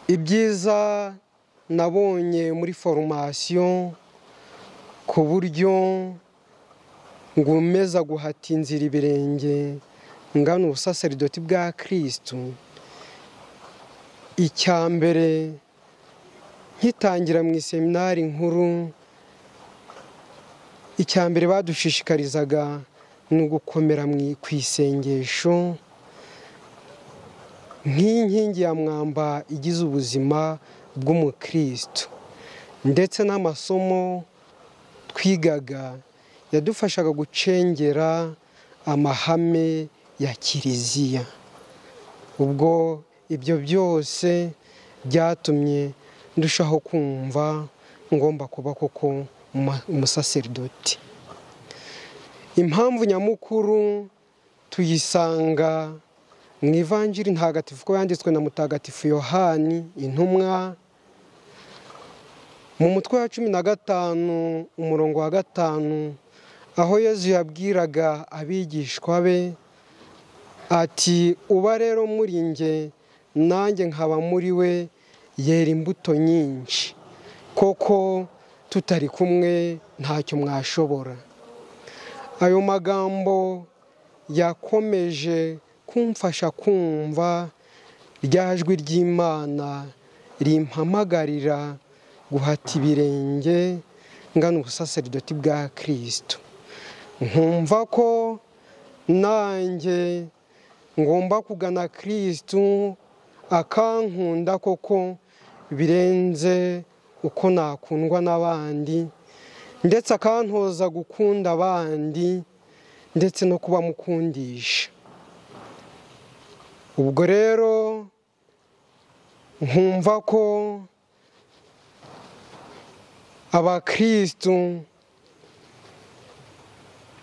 I: ibyiza nabonye muri foromasiyo ku buryo ngumeza guhata inzira ibirenge ngana ubusaseridoti bwa kirisitu icya mbere nkitangira mu iseminari nkuru icya mbere badushishikarizaga ni ugukomera mu ku isengesho nk'inkingi ya mwamba igize ubuzima bw'umukirisitu ndetse n'amasomo twigaga yadufashaga gucengera amahame ya kiliziya ubwo ibyo byose byatumye ndushaho kumva ngomba kuba koko umusaseridoti impamvu nyamukuru tuyisanga mu ivanjiri ntagatifu ko yanditswe na mutagatifu yohani intumwa mu mutwe wa cumi na gatanu umurongo wa gatanu aho yezu yabwiraga abigishwa be ati uba rero muri nge nanjye nkaba muri we yera imbuto nyinshi koko tutari kumwe ntacyo mwashobora ayo magambo yakomeje kumfasha kumva rya jwi ry'imana rimpamagarira guhata ibirenge ngana ubusaseridoti bwa kirisitu nkumva ko nanjye ngomba kugana kirisitu akankunda koko birenze uko nakundwa n'abandi ndetse akantoza gukunda abandi ndetse no kubamukundisha ubwo rero nkumva ko abakirisitu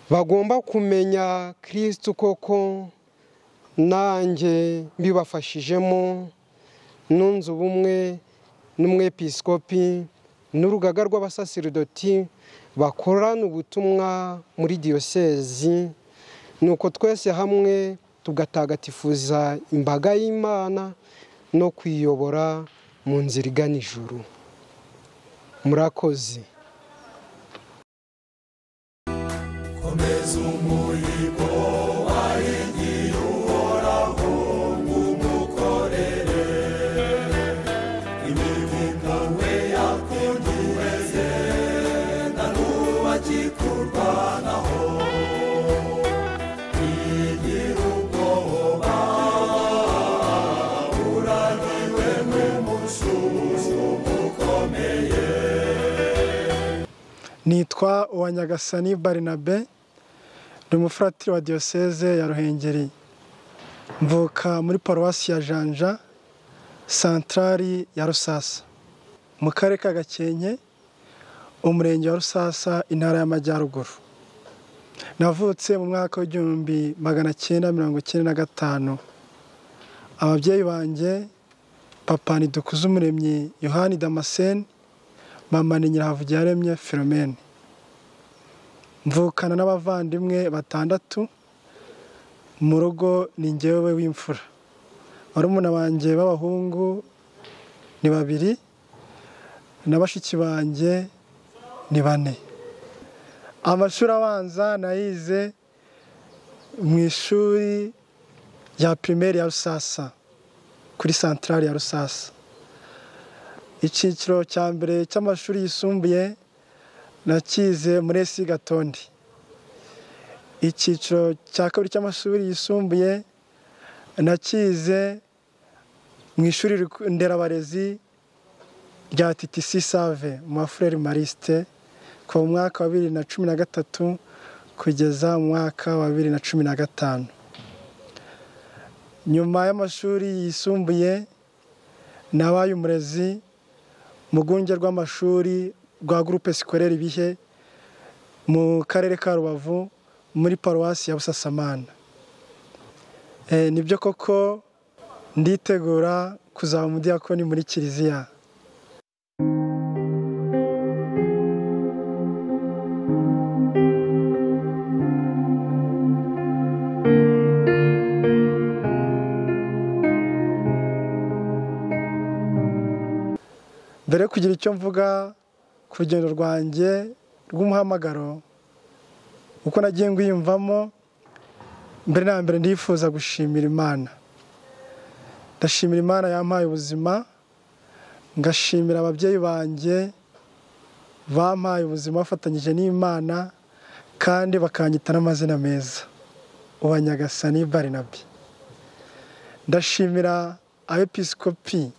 I: bagomba kumenya kirisitu koko nanjye mbibafashijemo n'unze ubumwe n'umwepisikopi n'urugaga rw'abasasiridoti bakorana ubutumwa muri diyosezi ni uko twese hamwe tugatagatifuza imbaga y'imana no kuyiyobora mu nzira igana ijuru murakoze
B: komeza umuhigo wahigiye uhoraho ngo umukorere imivuga we yakunduweze na n'ubu akikurwanaho igira ubwoba uraniwe n'umususu ukomeye
J: nitwa uwa nyagasani barinabe ni umufuratiri wa diyoseze ya ruhengeri mvuka muri paruwasi ya janja santarari ya rusasa mu karere ka gakenke umurenge wa rusasa intara y'amajyaruguru navutse mu mwaka w'igihumbi magana cyenda mirongo icyenda na gatanu ababyeyi banjye papa ntidukuzumuremyi yohani damascene mama ni nyirahavugiyaremye filomene mvukana n'abavandimwe batandatu mu rugo ni ngewe w'imfura barumuna banjye b'abahungu ni babiri na bashiki banjye ni bane amashuri abanza nayize mu ishuri rya pirimeri ya rusasa kuri santarari ya rusasa icyiciro cya mbere cy'amashuri yisumbuye nakize muri esi gatondi icyiciro cya kabiri cy'amashuri yisumbuye nakize mu ishuri nderabarezi rya titisi save mu mafureri marisite kuva mu mwaka wa bibiri na cumi na gatatu kugeza mu mwaka wa bibiri na cumi na gatanu nyuma y'amashuri yisumbuye nabaye umurezi mu rwunge rw'amashuri rwa gurupe sikorera ibihe mu karere ka rubavu muri paruwasi ya busasamana nibyo koko nditegura kuzaba umudiyakoni muri kiliziya mbere yo kugira icyo mvuga ku rugendo rwanjye rw'umuhamagaro uko nagiye ngwiyumvamo mbere na mbere ndifuza gushimira imana ndashimira imana yampaye ubuzima ngashimira ababyeyi banjye bampaye ubuzima bafatanyije n'imana kandi bakanyita n'amazina meza uwa nyagasani barinabi ndashimira abepisikopi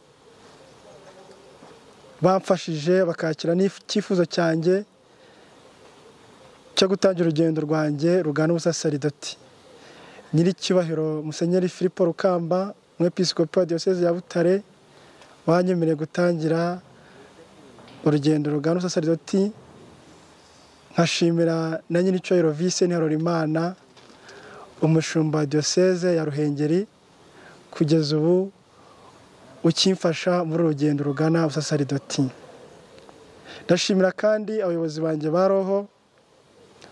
J: bamfashije bakakira n'icyifuzo cyanjye cyo gutangira urugendo rwanjye rugana ubusasaridoti nyir'icyubahiro musenyeri filipo rukamba umwepisikopi wa diyoseze ya butare wanyemereye gutangira urugendo rugana ubusasaridoti nkashimira na nyir'icyubahiro vise ntiharorimana umushumba wa diyoseze ya ruhengeri kugeza ubu ukimfasha muri uru rugendo rugana ubusasaridoti ndashimira kandi abayobozi banjye ba roho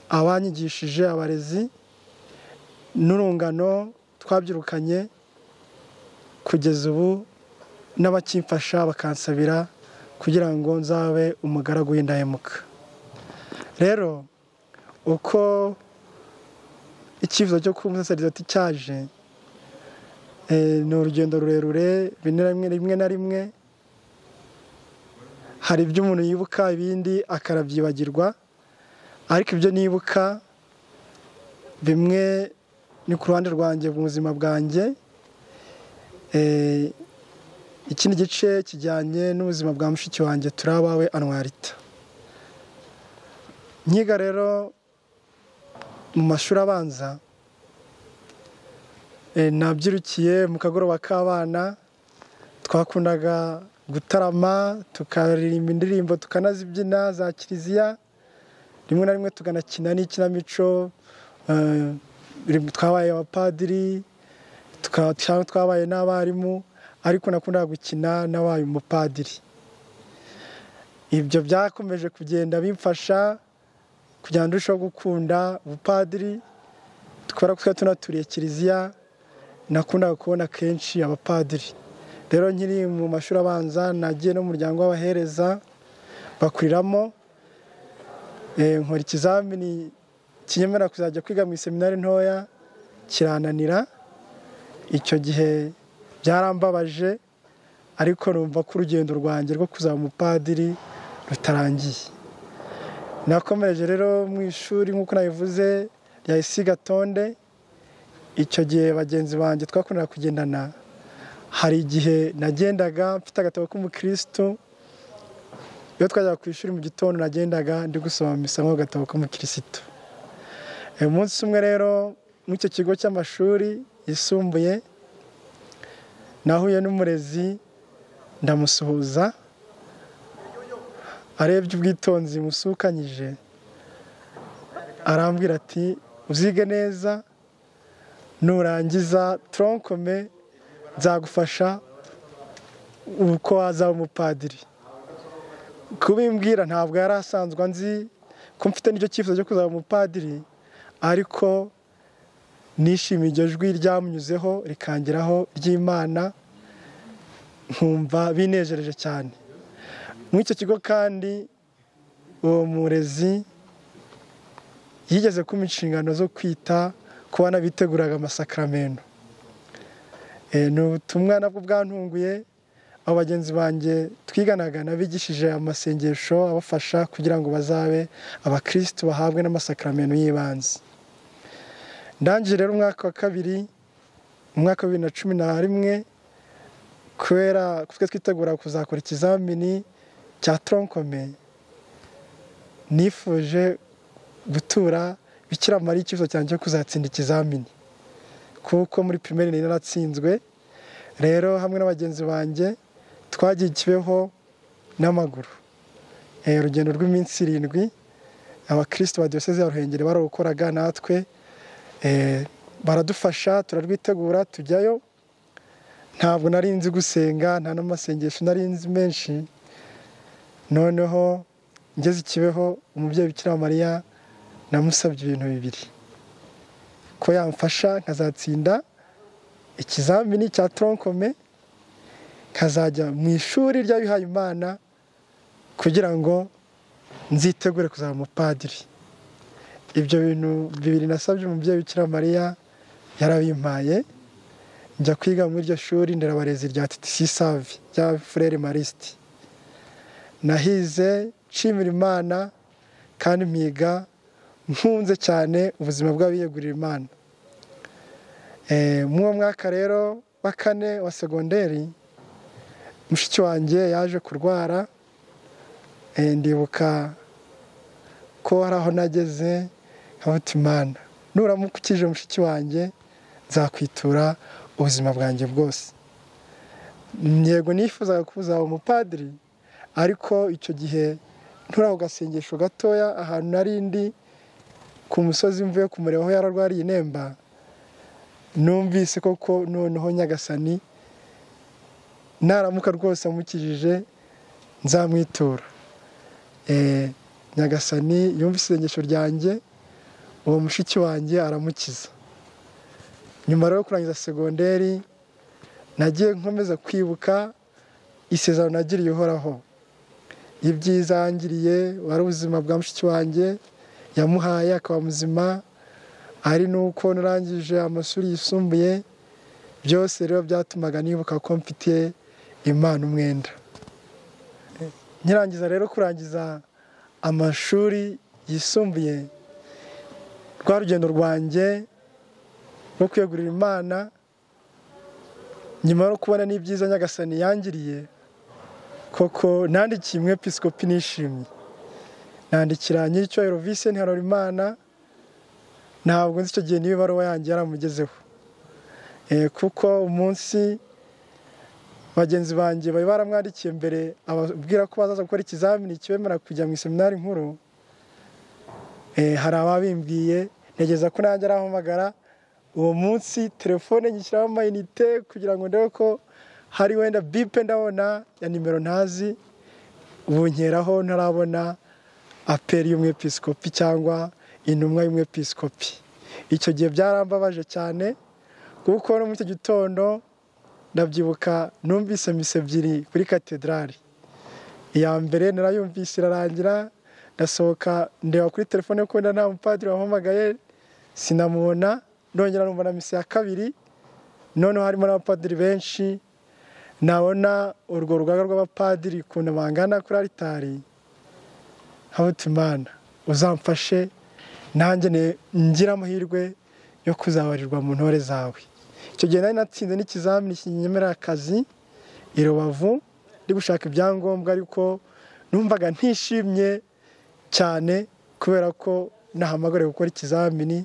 J: abanyigishije abarezi n'urungano twabyirukanye kugeza ubu n'abakimfasha bakansabira kugira ngo nzabe umugaragu w'indahemuka rero uko icyifuzo cyo kuba umusasaridoti cyaje ni urugendo rurerure rimwe na rimwe hari ibyo umuntu yibuka ibindi akarabyibagirwa ariko ibyo nibuka bimwe ni ku ruhande rwanjye mu buzima bwanjye ikindi gice kijyanye n'ubuzima bwa mushiki wanjye turabawe anwarita nkiga rero mu mashuri abanza nabyirukiye mu kagoroba k'abana twakundaga gutarama tukaririmba indirimbo tukanazibyina za kiliziya rimwe na rimwe tukanakina n'ikinamico twabaye abapadiri twabaye n'abarimu ariko nakundaga gukina n'abaye umupadiri ibyo byakomeje kugenda bimfasha kugira ngo ndusheho gukunda ubupadiri twari tunaturiye kiliziya nakundaga kubona kenshi abapadiri rero nkiri mu mashuri abanza nagiye n'umuryango w'abahereza bakuriramo nkora ikizamini kinyemera kuzajya kwiga mu iseminari ntoya kirananira icyo gihe byarambabaje ariko numva ko urugendo rwanjye rwo kuzaba umupadiri rutarangiye nakomereje rero mu ishuri nk'uko nabivuze rya isi gatonde icyo gihe bagenzi banjye twakunda kugendana hari igihe nagendaga mfite agatabo k'umukirisitu iyo twajyaga ku ishuri mu gitondo nagendaga ndi gusoma misa mu gatabo k'umukirisitu umunsi umwe rero nk'icyo kigo cy'amashuri yisumbuye nahuye n'umurezi ndamusuhuza arebye ubwitonzi musukanyije arambwira ati uzige neza nurangiza toronkome nzagufasha uko wazaba umupadiri kubimbwira ntabwo yari asanzwe nzi ko mfite n'icyo cyifuzo cyo kuzaba umupadiri ariko nishimiye iryo jwi ryamunyuzeho rikangeraho ry'imana nkumva binejereje cyane muri icyo kigo kandi uwo murezi yigeze kumpa inshingano zo kwita ku bana biteguraga amasakaramentu ni ubutumwa nabwo bwantunguye abo bagenzi banjye twiganaga nabigishije amasengesho abafasha kugira ngo bazabe abakirisitu bahabwe n'amasakaramentu y'ibanze ndangije rero umwaka wa kabiri umwaka wa bibiri na cumi na rimwe kubera twe twitegura kuzakora ikizamini cya toronkome nifuje gutura bikira mari ikibazo cyanjye cyo kuzatsinda ikizamini kuko muri pirimeri nari naratsinzwe rero hamwe n'abagenzi banjye twagiye ikibeho n'amaguru urugendo rw'iminsi irindwi abakirisitu ba diyoseze ya ruhengeri barawukoraga natwe baradufasha turarwitegura tujyayo ntabwo nari nzi gusenga nta n'amasengesho nari nzi menshi noneho ngeze ikibeho umubyeyi bikira mariya namusabye ibintu bibiri ko yamfasha nkazatsinda ikizamini cya toronkome nkazajya mu ishuri ry'abihaye imana kugira ngo nzitegure kuzaba umupadiri ibyo bintu bibiri nasabye umubyeyi wikira mariya yarabimpaye njya kwiga muri iryo shuri nderabarezi rya titisi savi rya furere marisiti nahize nshimira imana kandi mpiga nkunze cyane ubuzima bw'abiyegurira imana muri uwo mwaka rero wa kane wa segonderi mushiki wanjye yaje kurwara ndibuka ko hari aho nageze nkabuta imana nuramukukije mushiki wanjye nzakwitura ubuzima bwanjye bwose yego nifuzaga kuzaba umupadiri ariko icyo gihe nturaho gasengesho gatoya ahantu nari ndi ku musozi mvuye ku muriro aho yararwariye inemba numvise koko noneho nyagasani naramuka rwose amukijije nzamwitura nyagasani yumvise isengesho ryanjye uwo mushiki wanjye aramukiza nyuma rero yo kurangiza segonderi nagiye nkomeza kwibuka isezerano nagiriye uhoraho ibyiza yangiriye wari ubuzima bwa mushiki wanjye yamuhaye akaba muzima ari nuko narangije amashuri yisumbuye byose rero byatumaga nibuka ko mfite imana umwenda nkirangiza rero kurangiza amashuri yisumbuye rwa rugendo rwanjye rwo kwegurira imana nyuma yo kubona n'ibyiza nyagasani yangiriye koko nandikiye imwe pisikopi nishimye nandikira nyir'icyubahiro visenti harorimana ntabwo nzi icyo gihe niba ibaruwa yanjye yaramugezeho kuko umunsi bagenzi banjye bari baramwandikiye mbere ababwira ko bazaza gukora ikizamini kibemera kujya mu iseminari nkuru hari ababimbwiye ntegeza ko nanjye arahamagara uwo munsi telefone nyishyiraho amayinite kugira ngo ndebe ko hari wenda bipe ndabona ya nimero ntazi bunkeraho ntarabona aperi y'umwepisikopi cyangwa intumwa y'umwepisikopi icyo gihe byarambabaje cyane kuko no muri icyo gitondo ndabyibuka numvise misa ebyiri kuri katedrali iya mbere narayumvise irarangira ndasohoka ndeba kuri telefone ko wenda nta mupadiri wampamagaye sinamubona nongera numva na misa ya kabiri noneho harimo n'abapadiri benshi nabona urwo rugaga rw'abapadiri ukuntu bangana kuri aritari imana uzamfashe nanjye ngira amahirwe yo kuzabarirwa mu ntore zawe icyo gihe nari natsinze n'ikizamini kinyemerera akazi i rubavu ndi gushaka ibyangombwa ariko numvaga ntishimye cyane kubera ko nahamagariwe gukora ikizamini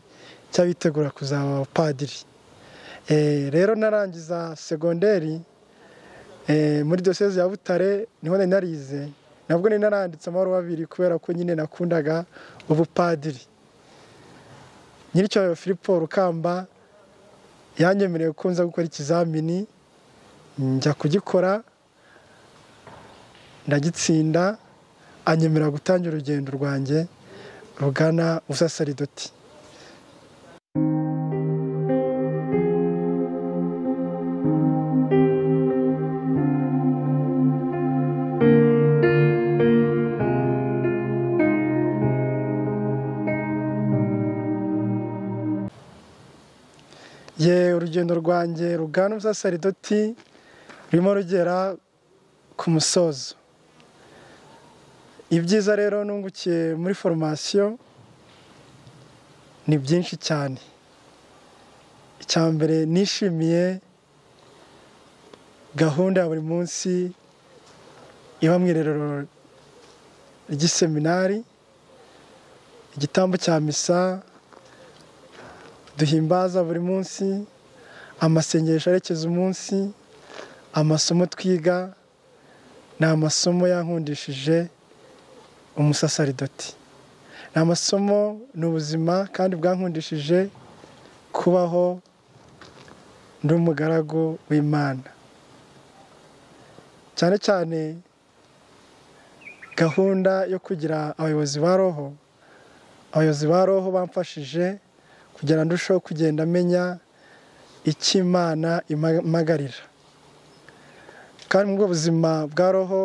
J: cy'abitegura kuzaba abapadiri rero narangiza segonderi muri diyoseze ya butare niho nari narize nabwo nari naranditse amahoro abiri kubera ko nyine nakundaga ubupadiri nyiricyo Filipo rukamba yanyemereye ko nza gukora ikizamini njya kugikora ndagitsinda anyemera gutangira urugendo rwanjye rugana ubusasaridoti ye urugendo rwanjye rugana ubusasaridoti rurimo rugera ku musozo ibyiza rero nungukiye muri foromasiyo ni byinshi cyane icya mbere nishimiye gahunda ya buri munsi iba mu irerero ry'iseminari igitambo cya misa duhimbaza buri munsi amasengesho arekeza umunsi amasomo twiga ni amasomo yankundishije umusasaridoti ni amasomo ni ubuzima kandi bwankundishije kubaho ndi umugaragu w'imana cyane cyane gahunda yo kugira abayobozi ba roho abayobozi ba roho bamfashije kugira ngo ndusheho kugenda amenya icyo imana impagarira kandi mu buzima bwa roho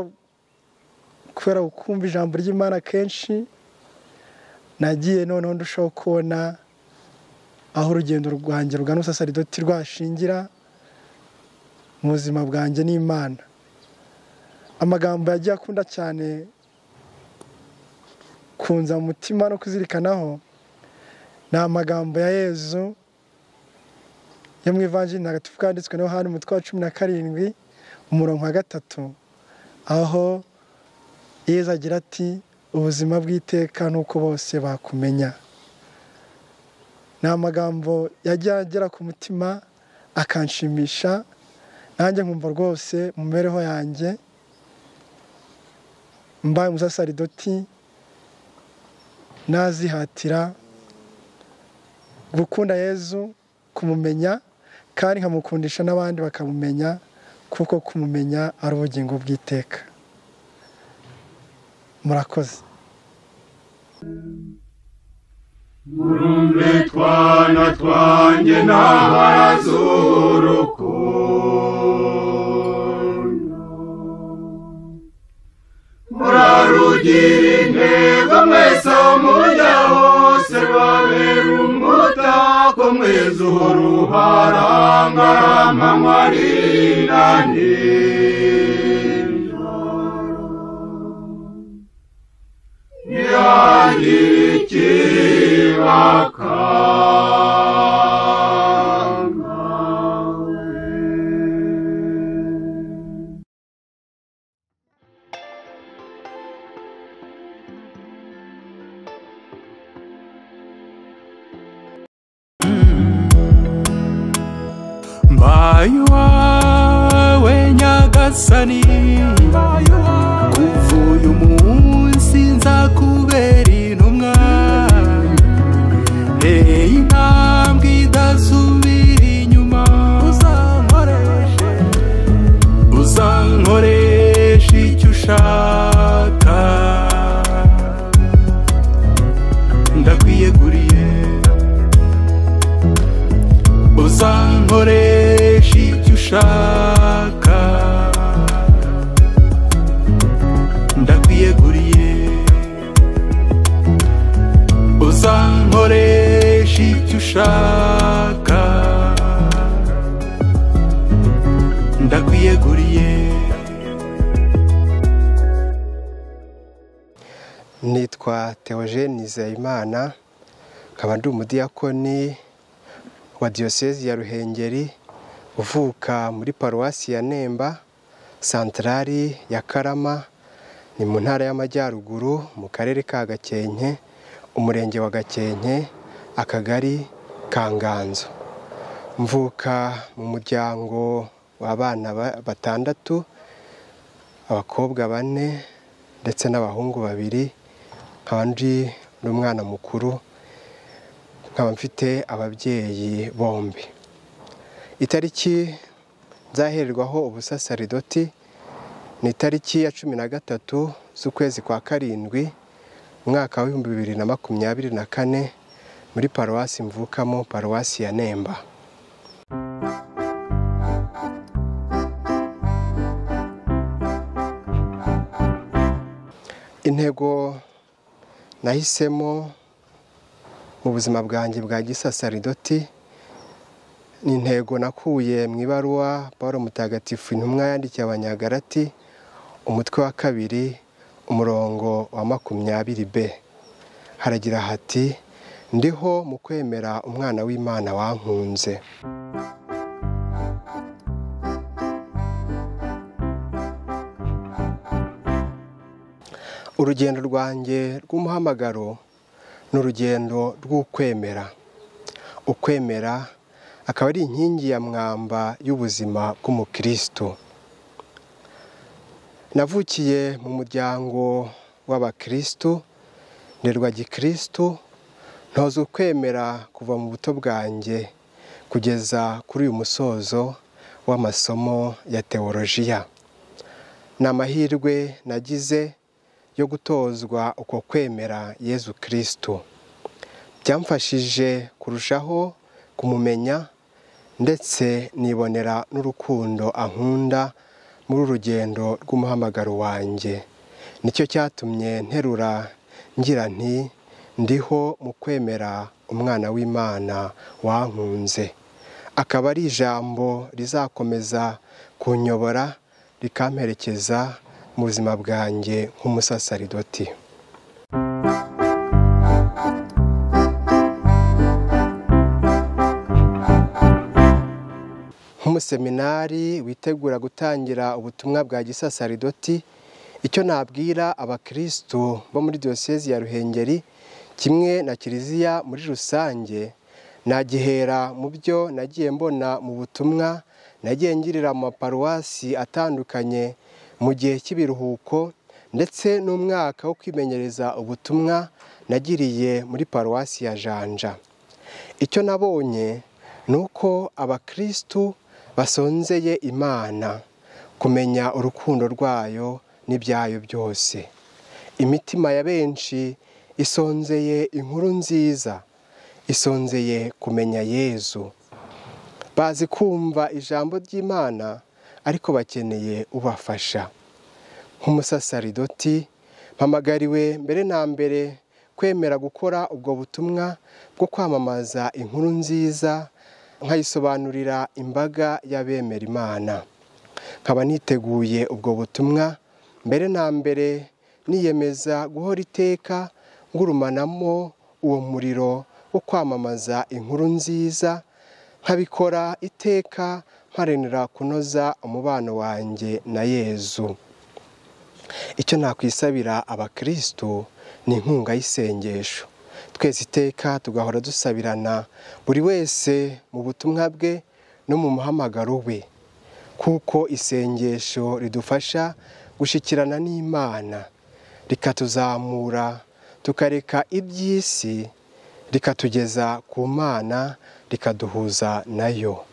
J: kubera kumva ijambo ry'imana kenshi nagiye noneho ndushaho kubona aho urugendo rwanjye rugana ubusasaridoti rwashingira mu buzima bwanjye n'imana amagambo yagiye akunda cyane kunza mu mutima no kuzirikanaho ni amagambo ya yezu yo mu ivanjiri ntagatifu kanditswe no hano umutwe wa cumi na karindwi umurongo wa gatatu aho yezu agira ati ubuzima bw'iteka nuko bose bakumenya ni amagambo yajya agera ku mutima akanshimisha nanjye nkumva rwose mu mibereho yanjye mbaye umusasaridoti nazihatira gukunda yezu kumumenya kandi nkamukundisha n'abandi bakamumenya kuko kumumenya ari ubugingo bw'iteka murakoze
B: murumve twana twanjye n'abazurukundo murarugira intego mwese aho mujya hose babera umutako mwiza uhora uharangarama mwarira yagira ikibakanga
K: mbaye iwawe nyagasani mbaye iwawe kuva uyu munsi nzakubera intumwa nteye intambwe idasubira inyuma uzankoreshe uzankoresha icyo ushaka ndakwiyeguriye uzankoresha icyo ushaka ndakwiyeguriye uzankoresha icyo ushaka ndakwiyeguriye
L: nitwa Theogene Nizeyimana nkaba ndi umudiyakoni wa diyosezi ya ruhengeri uvuka muri paruwasi ya nemba santarari ya karama ni mu ntara y'amajyaruguru mu karere ka gakenke umurenge wa gakenke akagari ka nganzo mvuka mu muryango w'abana ba- batandatu abakobwa bane ndetse n'abahungu babiri nkaba ndi n'umwana mukuru nkaba mfite ababyeyi bombi itariki nzahererwaho ubusasaridoti ni itariki ya cumi na gatatu z'ukwezi kwa karindwi umwaka w'ibihumbi bibiri na makumyabiri na kane muri paruwasi mvukamo paruwasi ya nemba intego nahisemo mu buzima bwanjye bwa gisasaridoti ni intego nakuye mu ibaruwa paul mutagatifu intumwa yandikiye abanyagarati umutwe wa kabiri umurongo wa makumyabiri b haragira hati ndiho mu kwemera umwana w'imana wankunze urugendo rwanjye rw'umuhamagaro ni urugendo rw'ukwemera ukwemera akaba ari inkingi ya mwamba y'ubuzima bw'umukirisitu navukiye mu muryango w'abakirisitu nderwa gikirisitu ntoza ukwemera kuva mu buto bwanjye kugeza kuri uyu musozo w'amasomo ya teolojiya ni amahirwe nagize yo gutozwa uko kwemera yezu kirisitu byamfashije kurushaho kumumenya ndetse nibonera n'urukundo ankunda muri urugendo rw'umuhamagaro wanjye nicyo cyatumye nterura ngira nti ndiho mu kwemera umwana w'imana wankunze akaba ari ijambo rizakomeza kunyobora rikamperekeza mu buzima bwanjye nk'umusasaridoti nk'umuseminari witegura gutangira ubutumwa bwa gisasaridoti icyo nabwira abakirisitu bo muri diyosezi ya ruhengeri kimwe na kiliziya muri rusange nagihera mu byo nagiye mbona mu butumwa nagiye ngirira mu maparuwasi atandukanye mu gihe cy'ibiruhuko ndetse n'umwaka wo kwimenyereza ubutumwa nagiriye muri paruwasi ya janja icyo nabonye ni uko abakirisitu basonzeye imana kumenya urukundo rwayo n'ibyayo byose imitima ya benshi isonzeye inkuru nziza isonzeye kumenya yezu bazi kumva ijambo ry'imana ariko bakeneye ubafasha nk'umusasaridoti mpamagariwe mbere na mbere kwemera gukora ubwo butumwa bwo kwamamaza inkuru nziza nkayisobanurira imbaga y'abemera imana nkaba niteguye ubwo butumwa mbere na mbere niyemeza guhora iteka ngurumanamo uwo muriro wo kwamamaza inkuru nziza nkabikora iteka mparanira kunoza umubano wanjye na yezu icyo nakwisabira abakirisitu ni inkunga y'isengesho twese iteka tugahora dusabirana buri wese mu butumwa bwe no mu muhamagaro we kuko isengesho ridufasha gushyikirana n'imana rikatuzamura tukareka iby'isi rikatugeza ku mana rikaduhuza nayo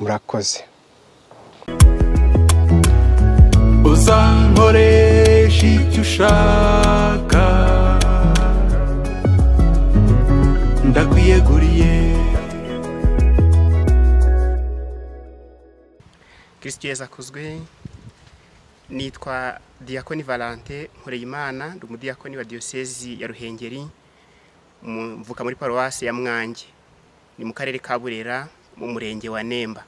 L: murakoze
K: uzankoresha icyo ushaka ndakwiyeguriye
M: kirisiti yeza akuzwe nitwa diyakoni valante nkoreyimana ndi umudiyakoni wa diyosezi ya ruhengeri mu- mvuka muri paruwasi ya mwange ni mu karere ka burera mu murenge wa nemba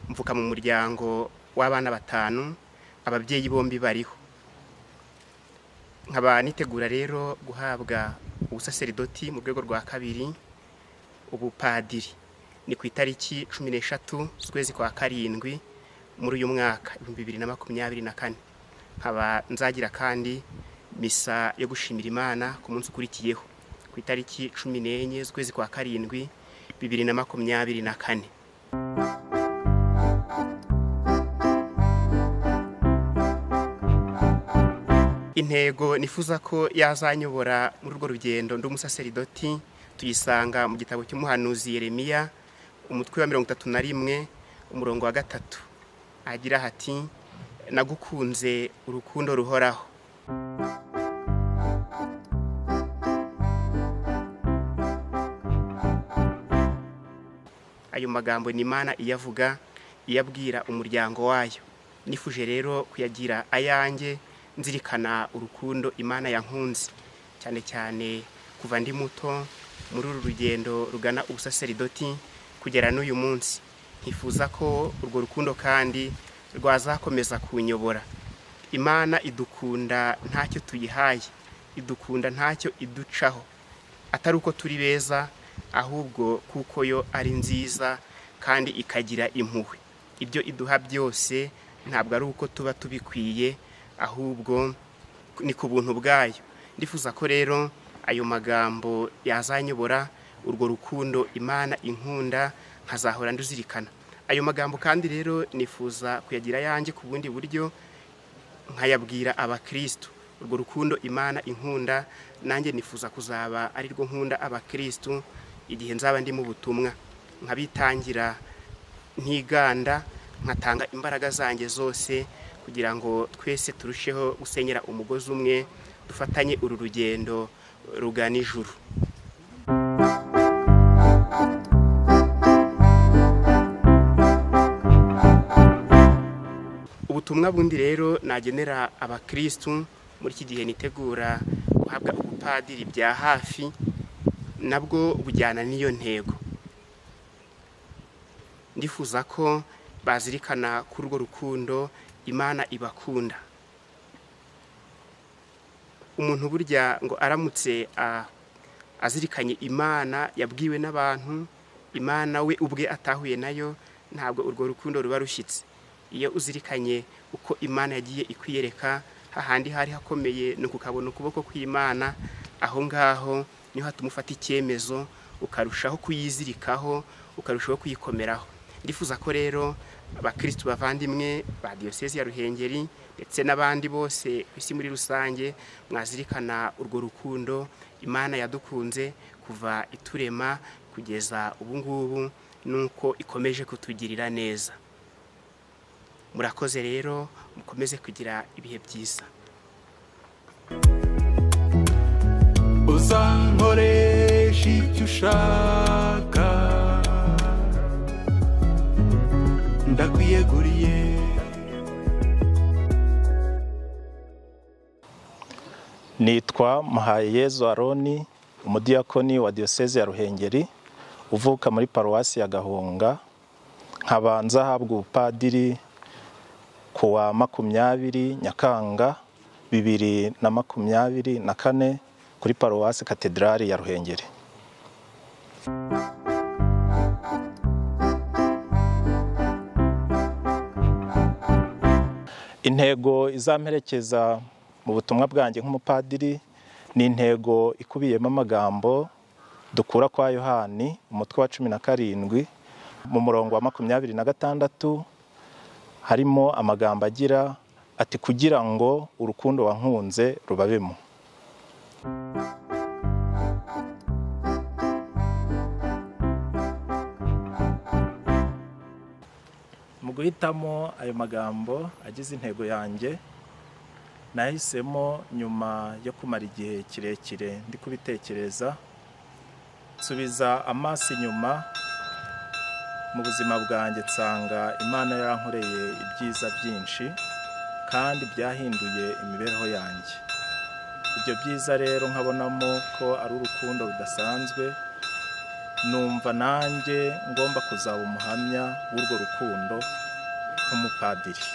M: mvuka mu muryango w'abana batanu ababyeyi bombi bariho nkaba nitegura rero guhabwa ubusaseridoti mu rwego rwa kabiri ubupadiri ni ku itariki cumi n'eshatu z'ukwezi kwa karindwi muri uyu mwaka ibihumbi bibiri na makumyabiri na kane nkaba nzagira kandi misa yo gushimira imana ku munsi ukurikiyeho ku itariki cumi n'enye z'ukwezi kwa karindwi bibiri na makumyabiri na kane intego nifuza ko yazanyobora muri urwo rugendo ndi umusaseridoti tuyisanga mu gitabo cy'umuhanuzi Yeremiya umutwe wa mirongo itatu na rimwe umurongo wa gatatu agira hati nagukunze urukundo ruhoraho ayo magambo ni imana iyavuga iyabwira umuryango wayo nifuje rero kuyagira ayanjye nzirikana urukundo imana yankunze cyane cyane kuva ndi muto muri uru rugendo rugana ubusaseridoti kugera n'uyu munsi nkifuza ko urwo rukundo kandi rwazakomeza kunyobora imana idukunda ntacyo tuyihaye idukunda ntacyo iducaho atari uko turi beza ahubwo kuko yo ari nziza kandi ikagira impuhwe ibyo iduha byose ntabwo ari uko tuba tubikwiye ahubwo ni ku buntu bwayo ndifuza ko rero ayo magambo yazanyobora urwo rukundo imana inkunda nkazahora nduzirikana ayo magambo kandi rero nifuza kuyagira ayanjye ku bundi buryo nkayabwira abakirisitu urwo rukundo imana inkunda nanjye nifuza kuzaba ari rwo nkunda abakirisitu igihe nzaba ndi mu butumwa nkabitangira ntiganda nkatanga imbaraga zanjye zose kugira ngo twese turusheho gusenyera umugozi umwe dufatanye uru rugendo rugana ijuru ubutumwa bundi rero nagenera abakirisitu muri iki gihe nitegura guhabwa ubupadiri bya hafi nabwo bujyana n'iyo ntego ndifuza ko bazirikana kuri urwo rukundo imana ibakunda umuntu burya ngo aramutse azirikanye imana yabwiwe n'abantu imana we ubwe atahuye nayo ntabwo urwo rukundo ruba rushyitse iyo uzirikanye uko imana yagiye ikwiyereka hahandi hari hakomeye ni ukukabona ukuboko kw'imana aho ngaho niho hatuma ufata icyemezo ukarushaho kuyizirikaho ukarushaho kuyikomeraho ndifuza ko rero abakirisitu bavandimwe ba diyosezi ya ruhengeri ndetse n'abandi bose ku isi muri rusange mwazirikana urwo rukundo imana yadukunze kuva iturema kugeza ubu ngubu nuko ikomeje kutugirira neza murakoze rero mukomeze kugira ibihe byiza
K: uzankoresha icyo ushaka ndakwiyeguriye
N: nitwa muhayeyezu aroni umudiyakoni wa diyoseze ya ruhengeri uvuka muri paruwasi ya gahunga nkabanza ahabwa ubupadiri ku wa makumyabiri nyakanga bibiri na makumyabiri na kane kuri paruwasi katedrali ya ruhengeri intego izamperekeza mu butumwa bwanjye nk'umupadiri ni intego ikubiyemo amagambo dukura kwa yohani umutwe wa cumi na karindwi mu murongo wa makumyabiri na gatandatu harimo amagambo agira ati kugira ngo urukundo wankunze rubabemo mu guhitamo ayo magambo agize intego yanjye nahisemo nyuma yo kumara igihe kirekire ndi kubitekereza nsubiza amaso inyuma mu buzima bwanjye nsanga imana yarankoreye ibyiza byinshi kandi byahinduye imibereho yanjye ibyo byiza rero nkabonamo ko ari urukundo rudasanzwe numva nanjye ngomba kuzaba umuhamya w'urwo rukundo nk'umupadiri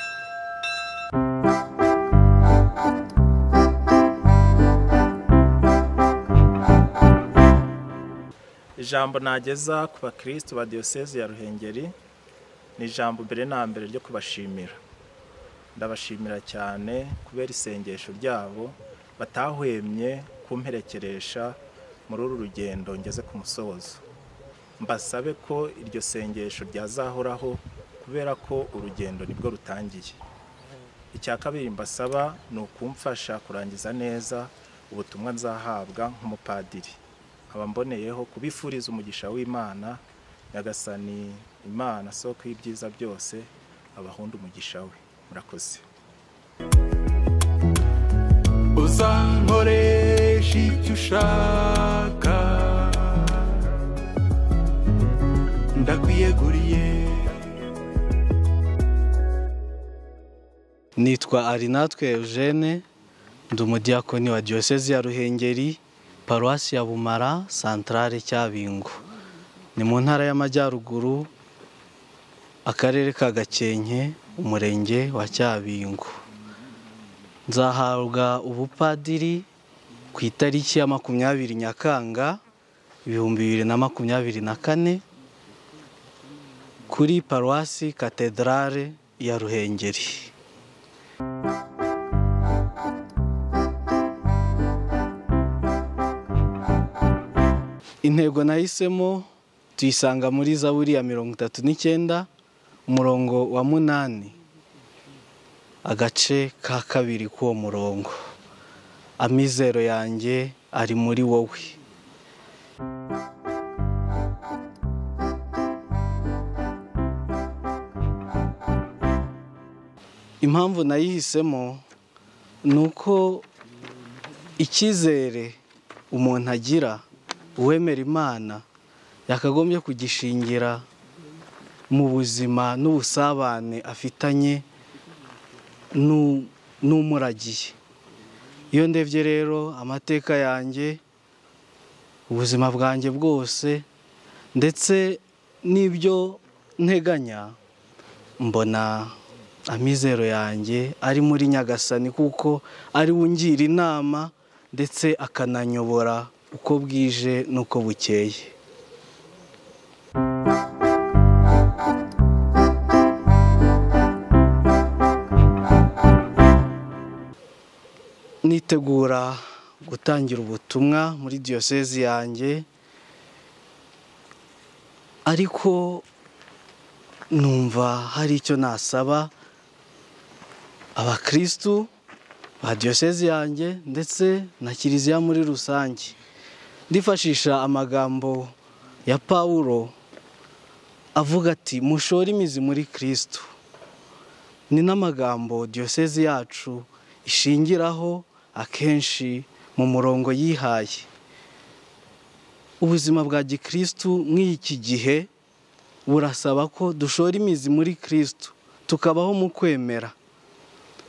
N: ijambo nageza ku bakirisitu ba diyoseze ya ruhengeri ni ijambo mbere na mbere ryo kubashimira ndabashimira cyane kubera isengesho ryabo batahwemye kumperekeresha muri uru rugendo ngeze ku musozo mbasabe ko iryo sengesho ryazahoraho kubera ko urugendo nibwo rutangiye icya kabiri mbasaba ni ukumfasha kurangiza neza ubutumwa nzahabwa nk'umupadiri nkaba mboneyeho kubifuriza umugisha w'imana nyagasani imana soko y'ibyiza byose abahunda umugisha we murakoze
K: uzankoresha icyo ushaka ndakwiyeguriye
O: nitwa arinatwe eugene ndi umudiyakoni wa diyosezi ya ruhengeri paruwasi ya bumara santarare cyabingo ni mu ntara y'amajyaruguru akarere ka gakenke umurenge wa cyabingo nzahabwa ubupadiri ku itariki ya makumyabiri nyakanga ibihumbi bibiri na makumyabiri na kane kuri paruwasi katedrale ya ruhengeri intego nahisemo tuyisanga muri zaburi ya mirongo itatu n'icyenda umurongo wa munani agace ka kabiri k'uwo murongo amizero yanjye ari muri wowe impamvu nayihisemo ni uko icyizere umuntu agira uwemera imana yakagombye kugishingira mu buzima n'ubusabane afitanye n'umuragiye iyo ndebye rero amateka yanjye ubuzima bwanjye bwose ndetse n'ibyo nteganya mbona amizero yanjye ari muri nyagasani kuko ari ungira inama ndetse akananyobora uko bwije n'uko bukeye nitegura gutangira ubutumwa muri diyosezi yanjye ariko numva hari icyo nasaba abakirisitu ba diyosezi yanjye ndetse na kiliziya muri rusange ndifashisha amagambo ya paul avuga ati mushore imizi muri kirisitu ni n'amagambo diyosezi yacu ishingiraho akenshi mu murongo yihaye ubuzima bwa gikirisitu mw'iki gihe burasaba ko dushora imizi muri kirisitu tukabaho mu kwemera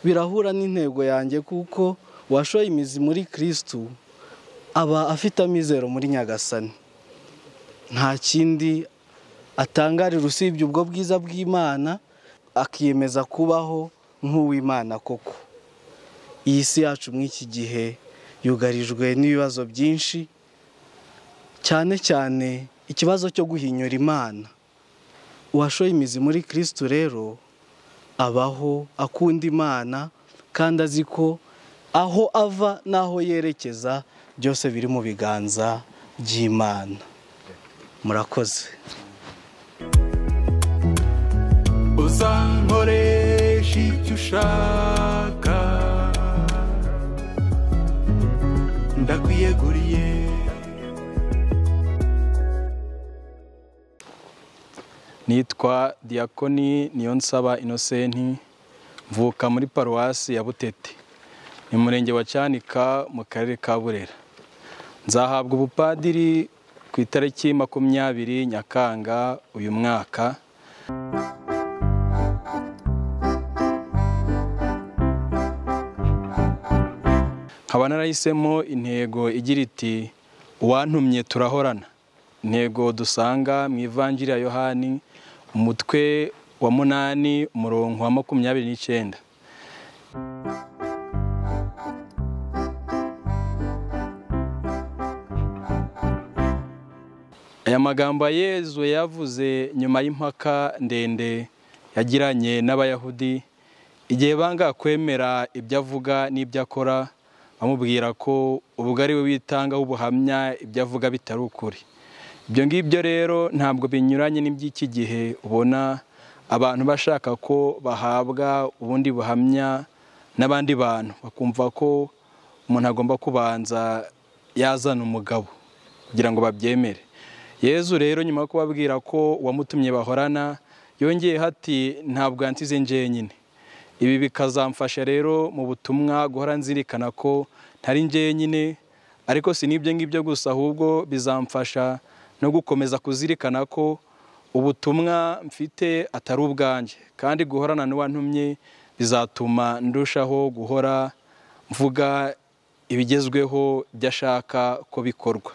O: birahura n'intego yanjye kuko uwashoye imizi muri kirisitu aba afite amizero muri nyagasani nta kindi atangarira usibye ubwo bwiza bw'imana akiyemeza kubaho nk'uw'imana koko iyi si yacu mw'iki gihe yugarijwe n'ibibazo byinshi cyane cyane ikibazo cyo guhinyura imana uwashoye imizi muri kirisitu rero abaho akunda imana kandi azi ko aho ava n'aho yerekeza byose biri mu biganza by'imana murakoze
K: uzankoresha icyo ushaka ndakwiyeguriye
P: nitwa Diakoni Niyonsaba inosenti mvuka muri paruwasi ya butete ni murenge wa cyanika mu karere ka burera nzahabwa ubupadiri ku itariki makumyabiri nyakanga uyu mwaka nkaba narahisemo intego igira iti uwantumye turahorana intego dusanga mu ivanjiri ya yohani umutwe wa munani umurongo wa makumyabiri n'icyenda aya magambo yezu yavuze nyuma y'impaka ndende yagiranye n'abayahudi igihe banga kwemera ibyo avuga n'ibyo akora bamubwira ko ubwo ari we witangaho ubuhamya ibyo avuga bitari ukuri ibyo ngibyo rero ntabwo binyuranye n'iby'iki gihe ubona abantu bashaka ko bahabwa ubundi buhamya n'abandi bantu bakumva ko umuntu agomba kubanza yazana umugabo kugira ngo babyemere yezu rero nyuma yo kubabwira ko uwamutumye bahorana yongeyeho ati ntabwo yansize njyenyine ibi bikazamfasha rero mu butumwa guhora nzirikana ko ntari njye nyine ariko si n'ibyo ngibyo gusa ahubwo bizamfasha no gukomeza kuzirikana ko ubutumwa mfite atari ubwanjye kandi guhorana n'uwantumye bizatuma ndushaho guhora mvuga ibigezweho ibyo ashaka ko bikorwa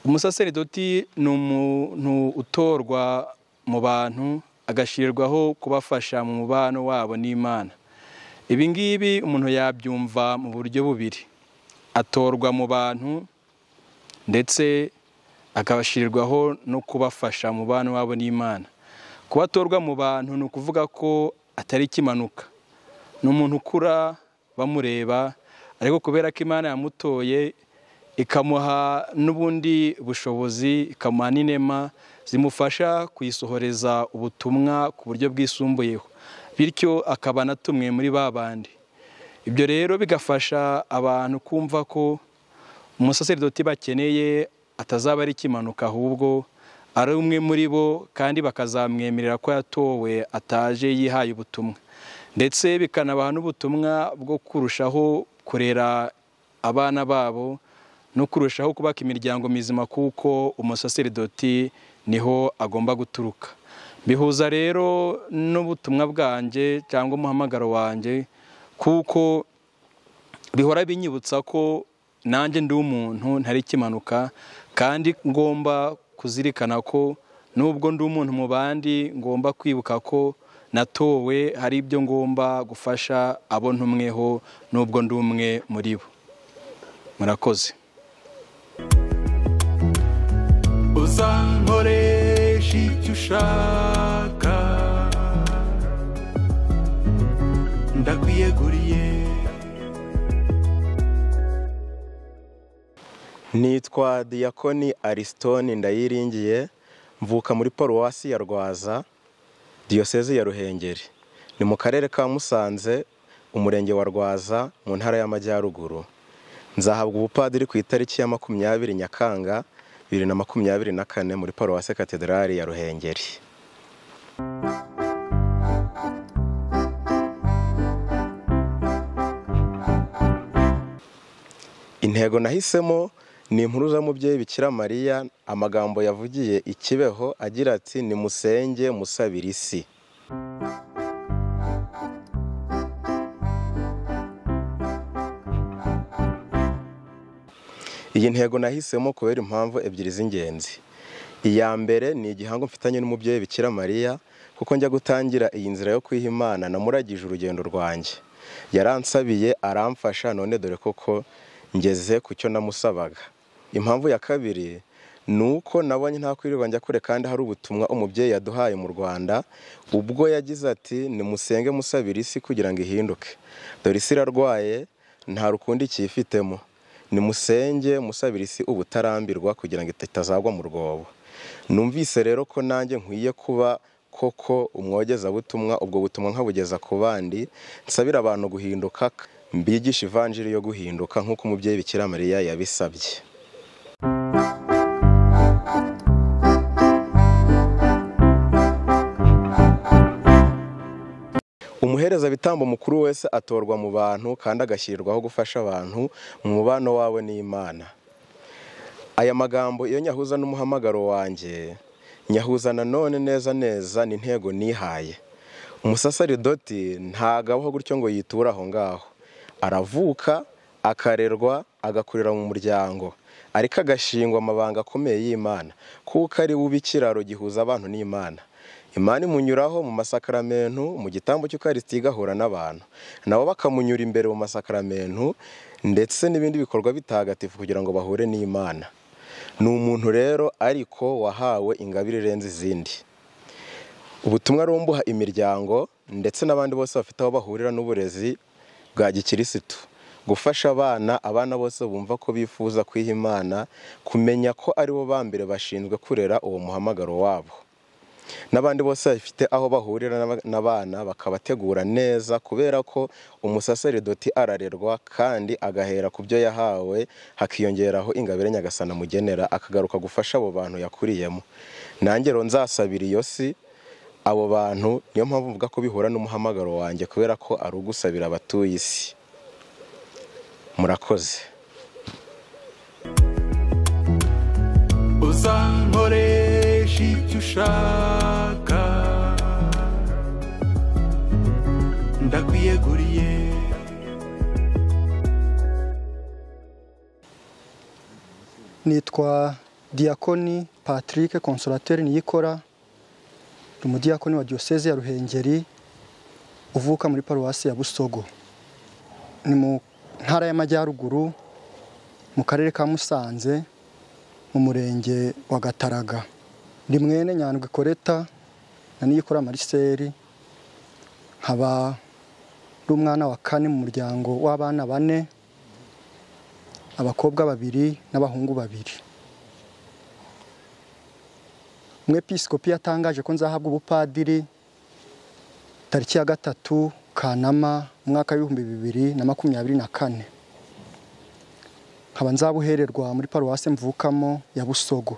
P: umusaseridoti ni umuntu utorwa mu bantu agashyirwaho kubafasha mu mubano wabo n'imana ibi ngibi umuntu yabyumva mu buryo bubiri atorwa mu bantu ndetse akabashyirwaho no kubafasha mu mubano wabo n'imana kuba atorwa mu bantu ni ukuvuga ko atari ikimanuka ni umuntu ukura bamureba ariko kubera ko imana yamutoye ikamuha n'ubundi bushobozi ikamuha n'inema zimufasha kuyisohoreza ubutumwa ku buryo bwisumbuyeho bityo akaba na tumwe muri ba bandi ibyo rero bigafasha abantu kumva ko umusaseridoti bakeneye atazaba ari ikimanuka ahubwo ari umwe muri bo kandi bakazamwemerera ko yatowe ataje yihaye ubutumwa ndetse bikanabaha n'ubutumwa bwo kurushaho kurera abana babo no kurushaho kubaka imiryango mizima kuko umusaseridoti niho agomba guturuka bihuza rero n'ubutumwa bwanjye cyangwa umuhamagaro wanjye kuko bihora binyibutsa ko nanjye ndi umuntu ntari ikimanuka kandi ngomba kuzirikana ko n'ubwo ndi umuntu mu bandi ngomba kwibuka ko natowe hari ibyo ngomba gufasha abo ntumweho n'ubwo ndi umwe muri bo murakoze
K: uzankoresha icyo ushaka ndakwiyeguriye
Q: nitwa diyakoni arisitoni ndayiringiye mvuka muri paruwasi ya rwaza diyoseze ya ruhengeri ni mu karere ka musanze umurenge wa rwaza mu ntara y'amajyaruguru nzahabwa ubupadiri ku itariki ya makumyabiri nyakanga bibiri na makumyabiri na kane muri paruwasi katedrali ya ruhengeri intego nahisemo ni impuruza mubyeyi bikira mariya amagambo yavugiye ikibeho agira ati nimusenge musabire isi iyi ntego nahisemo kubera impamvu ebyiri z'ingenzi iya mbere ni igihango mfitanye n'umubyeyi bikira mariya kuko njya gutangira iyi nzira yo kwiha imana namuragije urugendo rwanjye yaransabiye aramfasha none dore koko ngeze ku cyo namusabaga impamvu ya kabiri ni uko nabonye nta kwirirwa njya kure kandi hari ubutumwa umubyeyi yaduhaye mu rwanda ubwo yagize ati nimusenge musabire isi kugira ngo ihinduke dore isi irarwaye nta rukundo ikiyifitemo nimusenge musabire isi ubutarambirwa kugira ngo itazagwa mu rwobo numvise rero ko nanjye nkwiye kuba koko umwogezabutumwa ubwo butumwa nkabugeza ku bandi nsabira abantu guhinduka mbigisha ivanjiri yo guhinduka nk'uko umubyeyi bikira mariya yabisabye umuhereza bitambo mukuru wese atorwa mu bantu kandi agashyirirwaho gufasha abantu mu mubano wawe n'imana aya magambo iyo nyahuza n'umuhamagaro wanjye nyahuza nanone neza neza ni intego nihaye umusasaridoti ntago abaho gutyo ngo yiture aho ngaho aravuka akarerwa agakurira mu muryango ariko agashingwa amabanga akomeye y'imana kuko ari we ubikiraro gihuza abantu n'imana imana imunyuraho mu masakaramentu mu gitambo cy'ukarisiti igahura n'abantu nabo bakamunyura imbere mu masakaramentu ndetse n'ibindi bikorwa bitagatifu kugira ngo bahure n'imana ni umuntu rero ariko wahawe ingabire irenze izindi ubutumwa rumbuha imiryango ndetse n'abandi bose bafite aho bahurira n'uburezi bwa gikirisitu gufasha abana abana bose bumva ko bifuza kwiha imana kumenya ko aribo ba mbere bashinzwe kurera uwo muhamagaro wabo n'abandi bose bafite aho bahurira n'aba- n'abana bakabategura neza kubera ko umusaseridoti ararerwa kandi agahera ku byo yahawe hakiyongeraho ingabire nyagasana amugenera akagaruka gufasha abo bantu yakuriyemo nangero nzasabira iyo si abo bantu niyo mpamvu mvuga ko bihura n'umuhamagaro wanjye kubera ko ari ugusabira abatuye isi murakoze
K: uzankoresha icyo ushaka ndakwiyeguriye
R: nitwa Diakoni patrick consolateri niyikora ni umudiyakoni wa diyoseze ya ruhengeri uvuka muri paruwasi ya busogo ni mu ntara y'amajyaruguru mu karere ka musanze mu murenge wa gataraga ni mwene nyandwi koreta na niyikora mariseri nkaba ari umwana wa kane mu muryango w'abana bane abakobwa babiri n'abahungu babiri umwepisikopi yatangaje ko nzahabwa ubupadiri tariki ya gatatu kanama umwaka w'ibihumbi bibiri na makumyabiri na kane nkaba nzabuhererwa muri paruwasi mvukamo ya busogo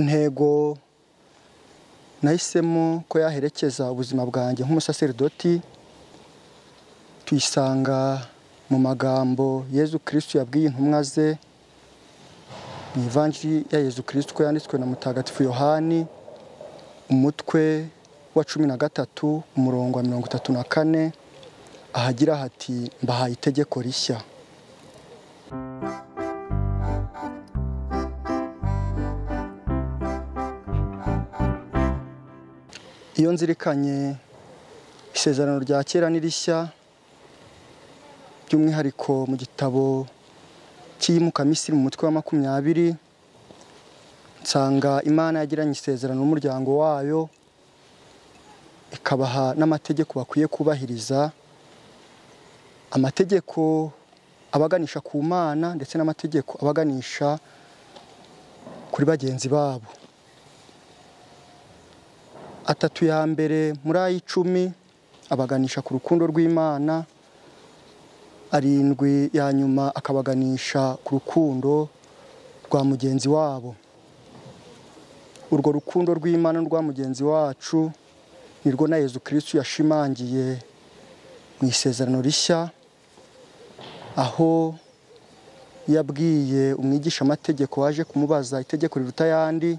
R: intego nahisemo ko yaherekeza ubuzima bwanjye nk'umusaseridoti tuyisanga mu magambo yezu kirisitu yabwiye intumwa ze mu ivanjiri ya yezu kirisitu ko yanditswe na mutagatifu yohani umutwe wa cumi na gatatu umurongo wa mirongo itatu na kane ahagira hati mbahaye itegeko rishya iyo nzirikanye isezerano rya kera n'irishya by'umwihariko mu gitabo cy'iyimukamisiri mu mutwe wa makumyabiri nsanga imana yagiranye isezerano n'umuryango wayo ikabaha n'amategeko bakwiye kubahiriza amategeko abaganisha ku mana ndetse n'amategeko abaganisha kuri bagenzi babo atatu ya mbere muri ay'icumi abaganisha ku rukundo rw'imana arindwi ya nyuma akabaganisha ku rukundo rwa mugenzi wabo urwo rukundo rw'imana n'urwa mugenzi wacu nirwo na yezu kirisitu yashimangiye mu isezerano rishya aho yabwiye umwigisha amategeko waje kumubaza itegeko riruta ayandi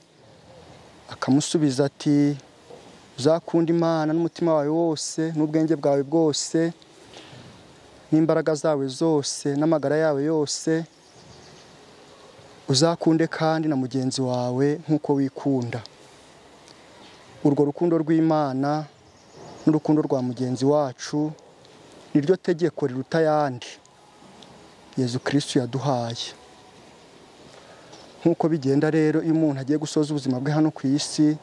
R: akamusubiza ati uzakunda imana n'umutima wawe wose n'ubwenge bwawe bwose n'imbaraga zawe zose n'amagara yawe yose uzakunde kandi na mugenzi wawe nk'uko wikunda urwo rukundo rw'imana n'urukundo rwa mugenzi wacu niryo tegeko riruta ayandi yezu kirisitu yaduhaye nk'uko bigenda rero iyo umuntu agiye gusoza ubuzima bwe hano ku isi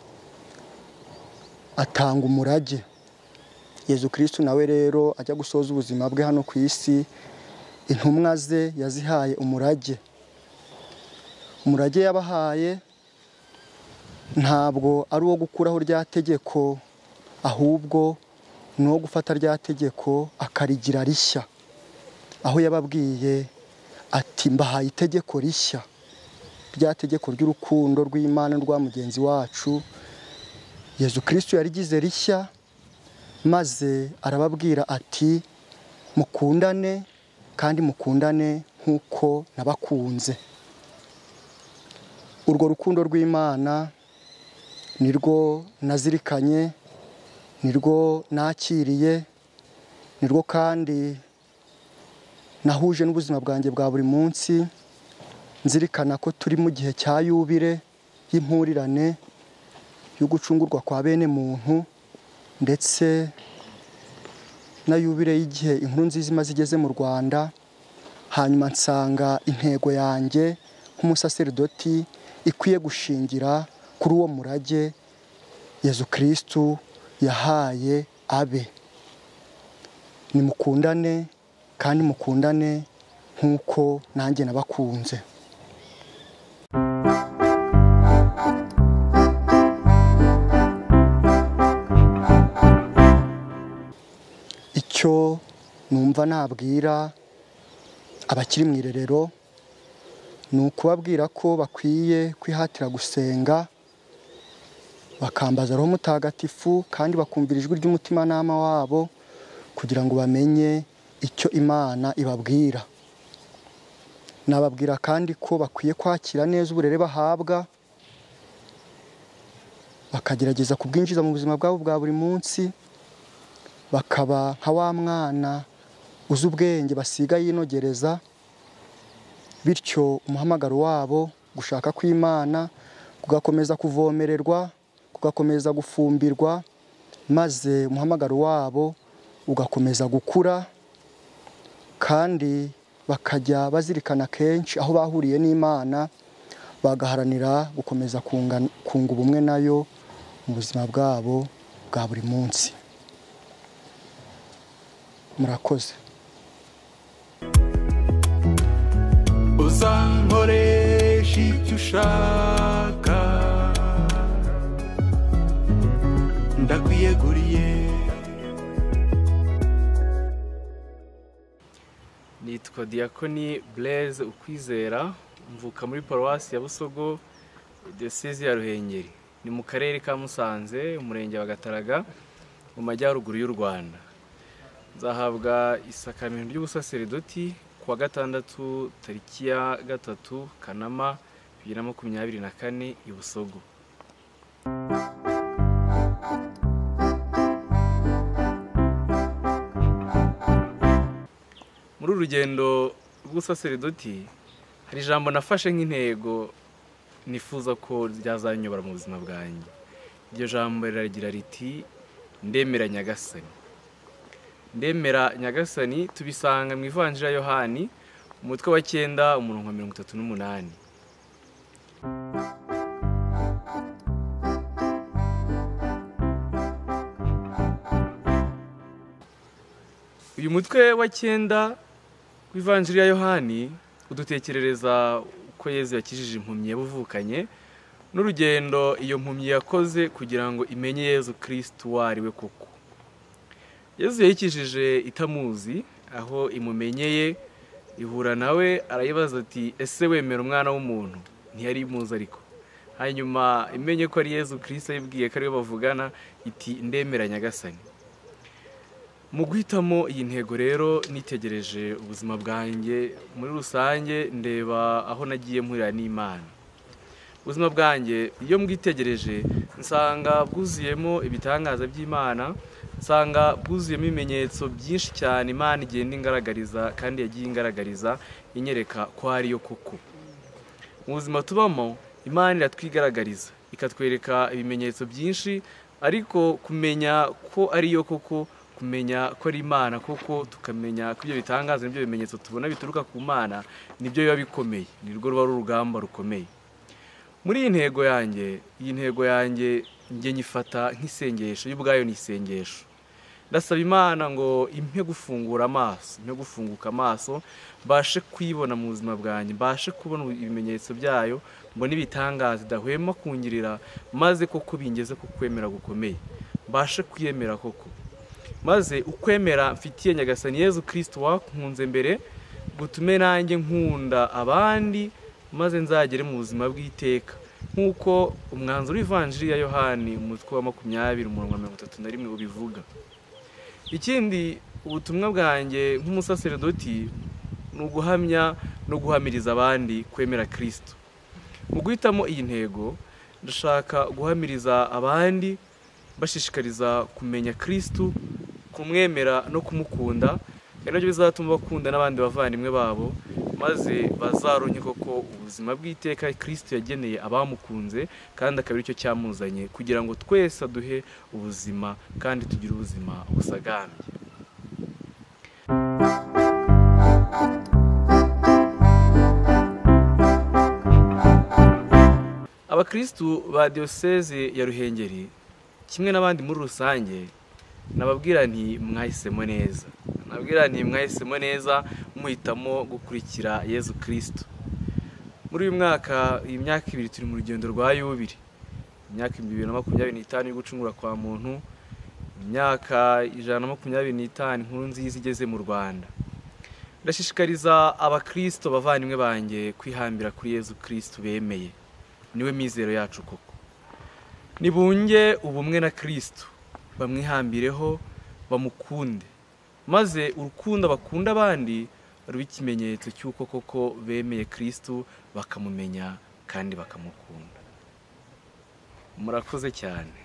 R: atanga umurage yezu kirisitu nawe rero ajya gusoza ubuzima bwe hano ku isi intumwa ze yazihaye umurage umurage yabahaye ntabwo ari uwo gukuraho rya tegeko ahubwo ni uwo gufata rya tegeko akarigira rishya aho yababwiye ati mbahaye itegeko rishya rya tegeko ry'urukundo rw'imana rwa mugenzi wacu yezu kirisitu yarigize rishya maze arababwira ati mukundane kandi mukundane nk'uko nabakunze urwo rukundo rw'imana nirwo nazirikanye nirwo nakiriye nirwo kandi nahuje n'ubuzima bwanjye bwa buri munsi nzirikana ko turi mu gihe cya yubire y'impurirane yo gucungurwa kwa bene muntu ndetse na yubire y'igihe inkuru nziza imaze igeze mu rwanda hanyuma nsanga intego yanjye nk'umusaseridoti ikwiye gushingira kuri uwo murage yezu kirisitu yahaye abe nimukundane kandi mukundane nk'uko nanjye nabakunze icyo numva nabwira abakiri mu irerero ni ukubabwira ko bakwiye kwihatira gusenga bakambaza roho mutagatifu kandi bakumvira ijwi ry'umutimanama wabo kugira ngo bamenye icyo imana ibabwira nababwira kandi ko bakwiye kwakira neza uburere bahabwa bakagerageza kubwinjiza mu buzima bwabo bwa buri munsi bakaba nka wa mwana uzi ubwenge basiga yinogereza bityo umuhamagaro wabo gushaka kw'imana kugakomeza kuvomererwa kugakomeza gufumbirwa maze umuhamagaro wabo ugakomeza gukura kandi bakajya bazirikana kenshi aho bahuriye n'imana bagaharanira gukomeza kunga- kunga ubumwe nayo mu buzima bwabo bwa buri munsi murakoze
K: uzankoresha ibyo ushaka ndakwiyeguriye
S: nitwa Diakoni Blaise Ukwizera mvuka muri paruwasi ya Busogo diyoseze ya Ruhengeri ni mu karere ka Musanze umurenge wa Gataraga mu majyaruguru y'u Rwanda nzahabwa isakamento ry'ubusaseridoti kuwa gatandatu tariki ya gatatu Kanama bibiri na makumyabiri na kane i Busogo muri uru rugendo rw'ubusaseridoti hari ijambo nafashe nk'intego nifuza ko ryazanyobora mu buzima bwanjye iryo jambo riragira riti ndemera nyagasani ndemera nyagasani tubisanga mu ivanjira ya yohani umutwe wa cyenda umurongo wa mirongo itatu n'umunani uyu mutwe wa cyenda w'ivanjiri ya yohani udutekerereza uko yezu yakijije impumyi yabuvukanye n'urugendo iyo mpumyi yakoze kugira ngo imenye yezu kirisitu uwo ari we koko yezu yayikijije itamuzi aho imumenyeye ihura nawe arayibaza ati ese wemera umwana w'umuntu ntiyari imuzi ariko hanyuma imenye ko ari yezu kirisitu ayibwiye ko ariwe bavugana iti ndemera nyagasani mu guhitamo iyi ntego rero nitegereje ubuzima bwanjye muri rusange ndeba aho nagiye mpurira n'imana ubuzima bwanjye iyo mbwitegereje nsanga bwuzuyemo ibitangaza by'imana nsanga bwuzuyemo ibimenyetso byinshi cyane imana igenda ingaragariza kandi yagiye ingaragariza inyereka ko ariyo koko mu buzima tubamo imana iratwigaragariza ikatwereka ibimenyetso byinshi ariko kumenya ko ariyo koko kumenya ko ari imana kuko tukamenya ko ibyo bitangaza n'ibyo bimenyetso tubona bituruka ku mana nibyo biba bikomeye ni rwo ruba ari urugamba rukomeye muri iyi ntego yanjye iyi ntego yanjye njye nyifata nk'isengesho yo ubwayo ni isengesho ndasaba imana ngo impe gufungura amaso impe gufunguka amaso mbashe kuyibona mu buzima bwanjye mbashe kubona ibimenyetso byayo mbone ibitangaza idahwema kungirira maze koko bingeze ku kwemera gukomeye mbashe kuyemera koko maze ukwemera mfitiye nyagasani yezu kirisito wakunze mbere gutume nanjye nkunda abandi maze nzagere mu buzima bw'iteka nk'uko umwanzuro w'ivanjiri ya yohani umutwe wa makumyabiri umurongo wa mirongo itatu na rimwe ubivuga ikindi ubutumwa bwanjye nk'umusaseredoti ni uguhamya no guhamiriza abandi kwemera kirisito mu guhitamo iyi ntego ndashaka guhamiriza abandi bashishikariza kumenya kirisito kumwemera no kumukunda ari nabyo bizatuma bakunda n'abandi bavandimwe babo maze bazaronye koko ubuzima bw'iteka kirisito yageneye abamukunze kandi akaba aricyo cyamuzanye kugira ngo twese aduhe ubuzima kandi tugire ubuzima busagambye abakirisitu ba diyoseze ya ruhengeri kimwe n'abandi muri rusange nababwira nti mwahisemo neza nababwira nti mwahisemo neza muhitamo gukurikira yezu kirisito muri uyu mwaka iyi myaka ibiri turi mu rugendo rwa yubiri imyaka ibihumbi bibiri na makumyabiri n'itanu yo gucungura kwa muntu imyaka ijana na makumyabiri n'itanu inkuru nziza igeze mu rwanda ndashishikariza abakirisito bavandimwe banjye kwihambira kuri yezu kirisito bemeye niwe mizero yacu koko nibunge ubumwe na kirisito bamwihambireho bamukunde maze urukundo bakunda abandi ruba ikimenyetso cy'uko koko bemeye kirisito bakamumenya kandi bakamukunda murakoze cyane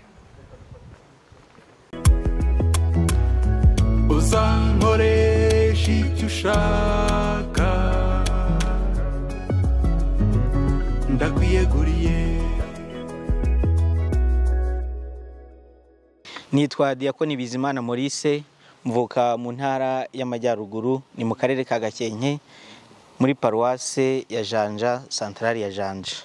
K: uzankoresha icyo ushaka ndakwiyeguriye
T: nitwa diyakoni bizimana maurice mvuka mu ntara y'amajyaruguru ni mu karere ka gakenke muri paruwase ya janja santarari ya janja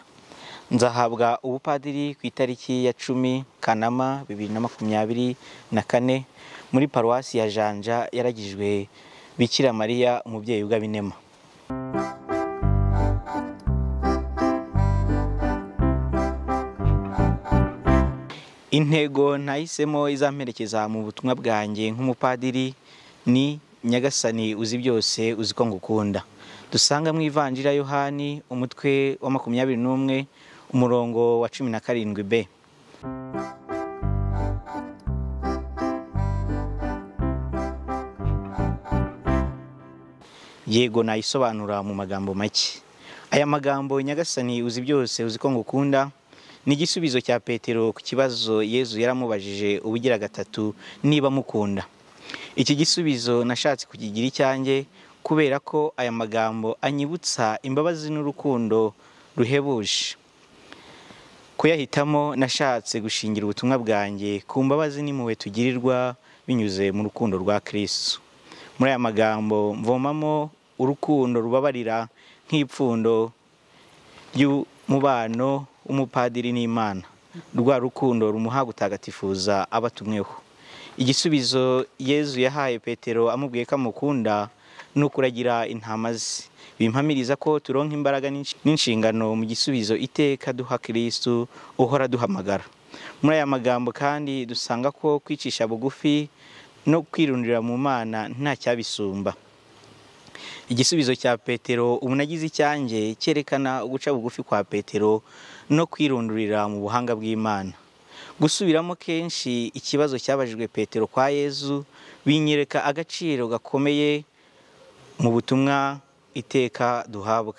T: nzahabwa ubupadiri ku itariki ya cumi kanama bibiri na makumyabiri na kane muri paruwasi ya janja yaragijwe bikira mariya umubyeyi w'abinema intego ntahisemo izamperekeza mu butumwa bwanjye nk'umupadiri ni nyagasani uzi byose uzi ko ngukunda dusanga mu ivanjira yohani umutwe wa makumyabiri n'umwe umurongo wa cumi na karindwi b yego nayisobanura mu magambo make aya magambo nyagasani uzi byose uzi ko ngukunda ni igisubizo cya petero ku kibazo yezu yaramubajije ubugira gatatu niba mukunda iki gisubizo nashatse kukigira icyanjye kubera ko aya magambo anyibutsa imbabazi n'urukundo ruhebuje kuyahitamo nashatse gushingira ubutumwa bwanjye ku mbabazi n'impuhwe tugirirwa binyuze mu rukundo rwa kirisitu muri aya magambo mvomamo urukundo rubabarira nk'ipfundo ry'umubano umupadiri n'imana rwa rukundo rumuha gutagatifuza abatumweho igisubizo yezu yahaye petero amubwiye ko amukunda ni ukuragira intama ze bimpamiriza ko turonka imbaraga n'inshingano mu gisubizo iteka duha kirisitu uhora duhamagara muri aya magambo kandi dusanga ko kwicisha bugufi no kwirundira mu mana nta cyabisumba igisubizo cya petero ubu nagize icyanjye cyerekana uguca bugufi kwa petero no kwirundurira mu buhanga bw'imana gusubiramo kenshi ikibazo cyabajijwe petero kwa yezu binyereka agaciro gakomeye mu butumwa iteka duhabwa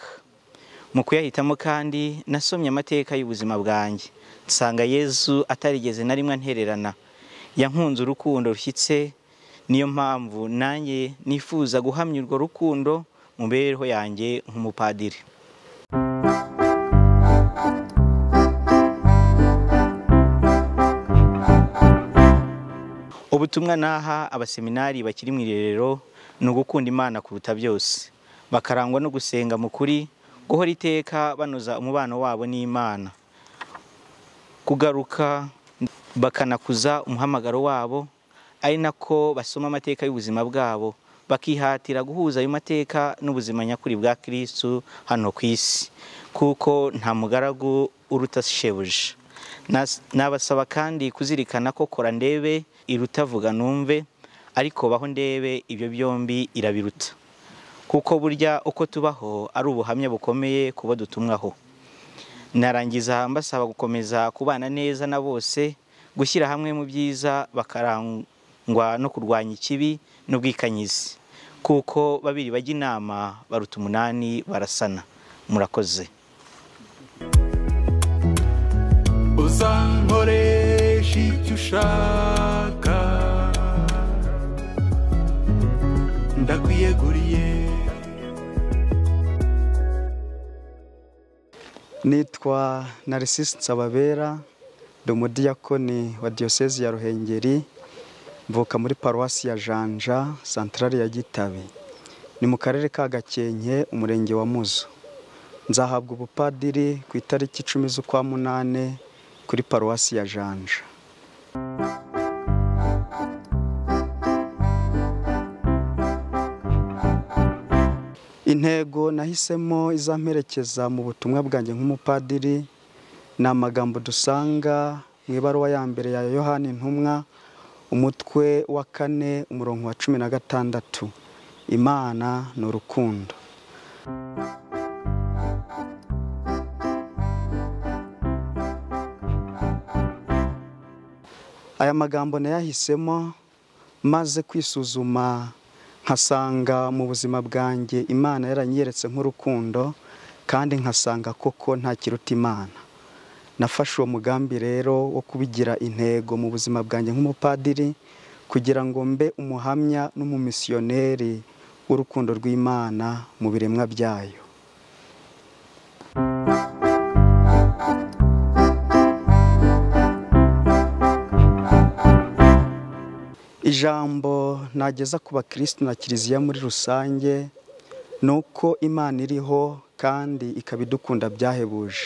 T: mu kuyahitamo kandi nasomye amateka y'ubuzima bwanjye nsanga yezu atarigeze na rimwe antererana yankunze urukundo rushyitse niyo mpamvu nanjye nifuza guhamya urwo rukundo mu mibereho yanjye nk'umupadiri ubutumwa naha abaseminari bakiri mu irerero ni ugukunda imana kuruta byose bakarangwa no gusenga mu kuri guhora iteka banoza umubano wabo n'imana kugaruka bakanakuza umuhamagaro wabo ari nako basoma amateka y'ubuzima bwabo bakihatira guhuza ayo mateka n'ubuzima nyakuri bwa kirisitu hano ku isi kuko nta mugaragu uruta shebuja nabasaba kandi kuzirikana ko kora ndebe iruta vuga numve ariko baho ndebe ibyo byombi irabiruta kuko burya uko tubaho ari ubuhamya bukomeye kuba dutumwaho narangiza mbasaba gukomeza kubana neza na bose gushyira hamwe mu byiza bakarangwa no kurwanya ikibi n'ubwikanyizi kuko babiri bajya inama baruta umunani barasana murakoze
K: uzankoresha icyo ushaka ndakwiyeguriye
U: nitwa Narcisse nsababera ndi umudiyakoni wa diyosezi ya ruhengeri mvuka muri paruwasi ya janja santarari ya gitabi ni mu karere ka gakenke umurenge wa muzo nzahabwa ubupadiri ku itariki icumi z'ukwa munani kuri paruwasi ya janja intego nahisemo izamperekeza mu butumwa bwanjye nk'umupadiri ni amagambo dusanga mu ibaruwa ya mbere ya yohani intumwa umutwe wa kane umurongo wa cumi na gatandatu imana ni urukundo aya magambo nayahisemo maze kwisuzuma nkasanga mu buzima bwanjye imana yaranyeretse nk'urukundo kandi nkasanga koko nta kiruta imana nafashe uwo mugambi rero wo kubigira intego mu buzima bwanjye nk'umupadiri kugira ngo mbe umuhamya n'umumisiyoneri w'urukundo rw'imana mu biremwa byayo ijambo nageza ku bakirisitu na kiliziya muri rusange ni uko imana iriho kandi ikaba idukunda byahebuje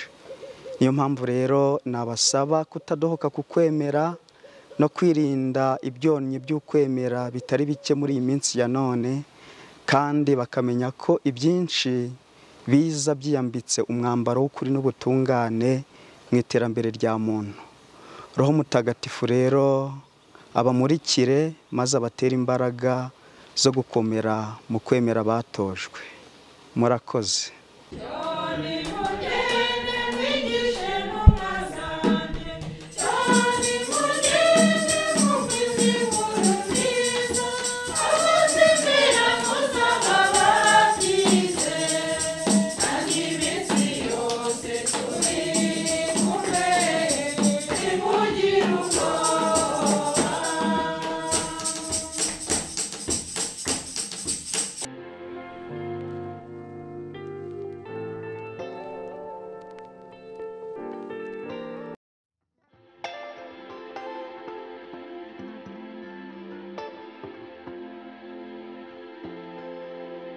U: niyo mpamvu rero nabasaba kutadohoka ku kwemera no kwirinda ibyonnyi by'ukwemera bitari bike muri iyi minsi ya none kandi bakamenya ko ibyinshi biza byiyambitse umwambaro w'ukuri n'ubutungane mu iterambere rya muntu roho mutagatifu rero abamurikire maze abatere imbaraga zo gukomera mu kwemera batojwe murakoze